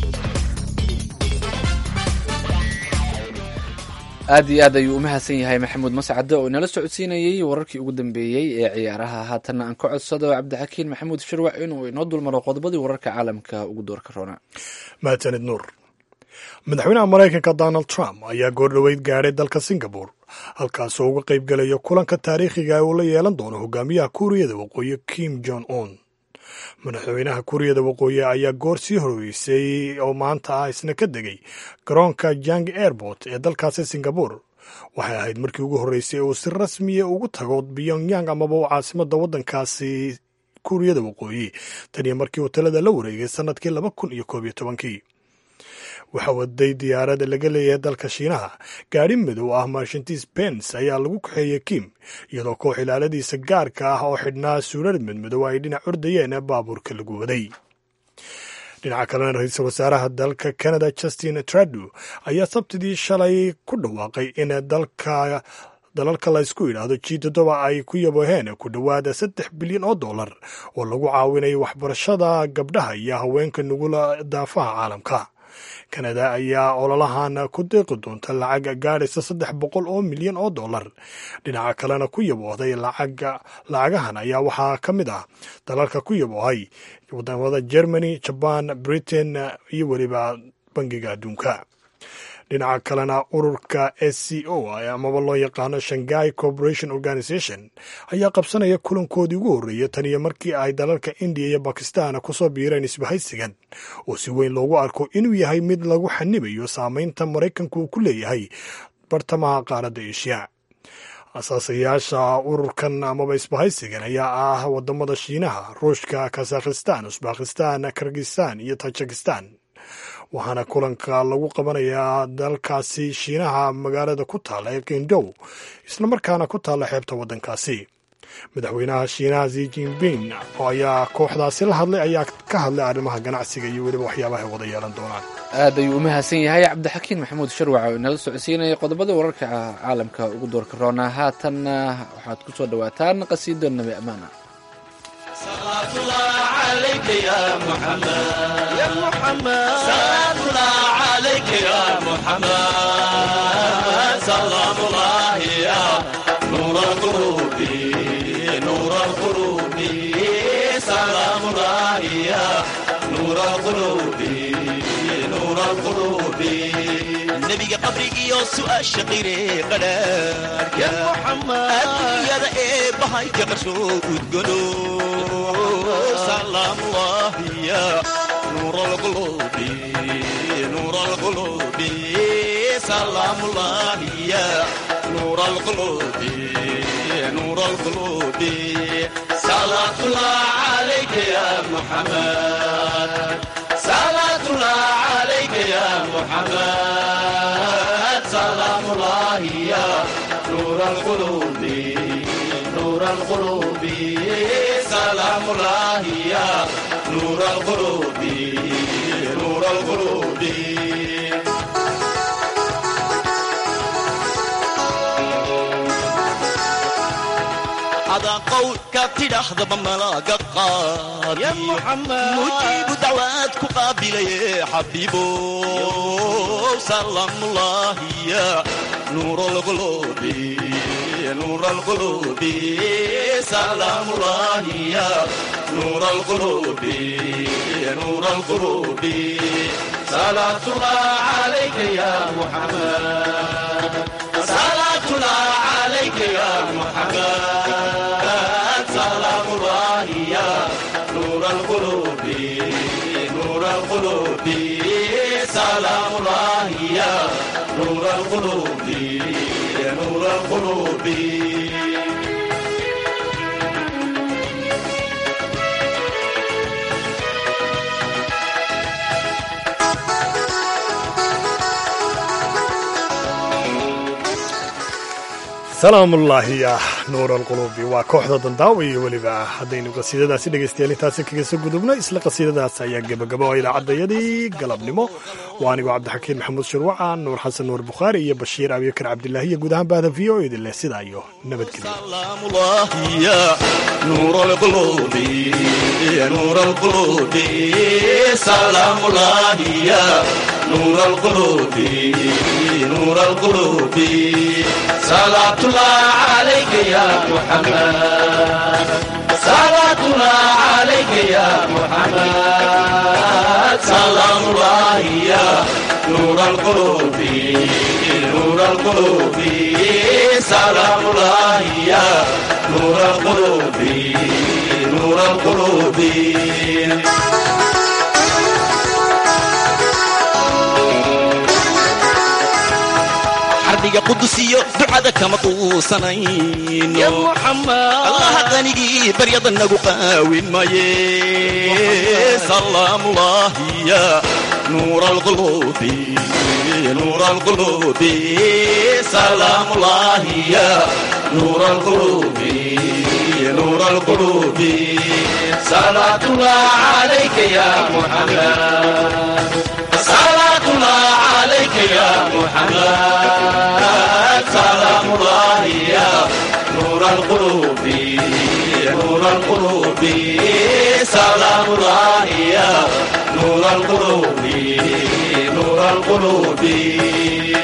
aad iyo aad ayuu u mahadsan yahay maxamuud mascade oo inala socodsiinayey wararkii ugu dambeeyey ee ciyaaraha haatanna aan ka codsado cabdixakiin maxamuud shirwac inuu inoo dulmaro qodobadii wararka caalamka ugu doorka roona mahadsanid nuur madaxweynaha maraykanka donald trump ayaa goordhoweyd gaadhay dalka singabore halkaasoo uga qayb gelayo kulanka taariikhiga uu la yeelan doono hogaamiyaha kuuriyada waqooyi kim jong un madaxweynaha kuuriyada waqooyi ayaa goor sii horeysay oo maanta ah isna ka degay garoonka jang airport ee dalkaasi singabore waxay ahayd markii ugu horreysay uu si rasmiya ugu tago pyongyang amaba u caasimada waddankaasi kuuriyada waqooyi taniyo markii uu talada la wareegay sanadkii laba kun iyo koob iyo tobankii waxaa waday diyaarada laga leeyahay dalka shiinaha gaadhi madow ah marshantiis bens ayaa lagu kaxeeyey kim iyadoo koox ilaaladiisa gaarka ah oo xidhnaa suurar madmadow ay dhinac ordayeen baabuurka lagu waday dhinaca kalena ra-iisul wasaaraha dalka canada justin trudeau ayaa sabtidii shalay ku dhawaaqay in dalka dalalka laysku yidhaahdo g toddoba ay ku yaboheen ku dhowaada saddex bilyan oo dollar oo lagu caawinayo waxbarashada gabdhaha iyo haweenka nugula daafaha caalamka kanada ayaa ololahan ku deeqi doonta lacag gaadhaysa saddex boqol oo milyan oo dollar dhinaca kalena ku yaboohday lacagahan ayaa waxaa ka mid ah dalalka ku yaboohay wadamada germany jaban britain iyo weliba bangiga adduunka dhinaca kalena ururka s c o amaba loo yaqaano shanghai corporation organization ayaa qabsanaya kulankoodii ugu horreeya tan iyo markii ay dalalka indiya iyo bakistan kusoo biireen isbahaysigan oo si weyn loogu arko inuu yahay mid lagu xanibayo saameynta maraykanku uu ku leeyahay bartamaha qaaradda eshiya asaasayaasha ururkan amaba isbahaysigan ayaa ah wadamada shiinaha ruushka kazakhistan usbakistan kirgistan iyo tajikistan waxaana kulanka lagu qabanayaa dalkaasi shiinaha magaalada ku taalla ee kindow islamarkaana ku taalla xeebta waddankaasi madaxweynaha shiinaha zi jinping oo ayaa kooxdaasi la hadlay ayaa ka hadlay arrimaha ganacsiga iyo weliba waxyaabaha ay wada yeelan doonaan aad ayuu u mahadsan yahay cabdixakiin maxamuud sharwac oo inala socodsiinaya qodobada wararka caalamka ugu doorka roonaa haatanna waxaad ku soo dhowaataan qasiido nabi amaana صلاة الله عليك يا محمد يا محمد صلاة الله عليك يا محمد سلام الله يا نور القلوب نور القلوب سلام الله يا نور القلوب نور القلوب النبي قبرك يوسف الشقيري قدر يا محمد الدنيا ذا ايه بهاي تقرشو وتقولوا سلام الله يا نور القلوب نور القلوب سلام الله يا نور القلوب نور القلوب صلاة الله عليك يا محمد صلاة الله عليك يا محمد سلام الله يا نور القلوب نور القلوب سلام الله يا نور القلوب نور القلوب هذا قول كابتن أحضب ملاقى قاضي يا محمد مجيب دعواتك قابلة يا حبيبو سلام الله يا نور القلوب نور القلوب سلام الله يا نور القلوب نور القلوب صلاة الله عليك يا محمد صلاة الله عليك يا محمد سلام الله يا نور القلوب نور القلوب سلام الله يا نور القلوب نور القلوب salaamullaahi ya nuur alquluubi waa kooxda dandaawa iyo weliba haddaynu qasiidadaasi dhegaystayaal intaasi kaga soo gudubno isla qasiidadaas ayaa gebagabo oo idaacadayadii galabnimo waa anigoo cabdixakiin maxamuud shirwaca nuur xasan nuur bukhaari iyo bashiir abibakar cabdilaahi iyo guud ahaan bahda v o idin leh sidaa iyo nabadgelyo سلام الله يا نور القلوب يا نور القلوب سلام الله يا نور القلوب نور القلوب صلاة الله عليك يا محمد صلاة الله عليك يا محمد سلام الله يا نور القلوب نور القلوب سلام الله يا نور القلوب نور القلوب xarbiga qudusiyo ducada kama quusanayno ya muxamed allaha qanigii baryada nagu qaawin maye salaamullahi ya nuur alqulubi nuur alqulubi salaamullahi ya nuur alqulubi nuur alqulubi salaatullah calayka ya muxamed salaatullah عليك يا محمد سلام الله القلوب نور القلوب سلام الله يا نور القلوب نور القلوب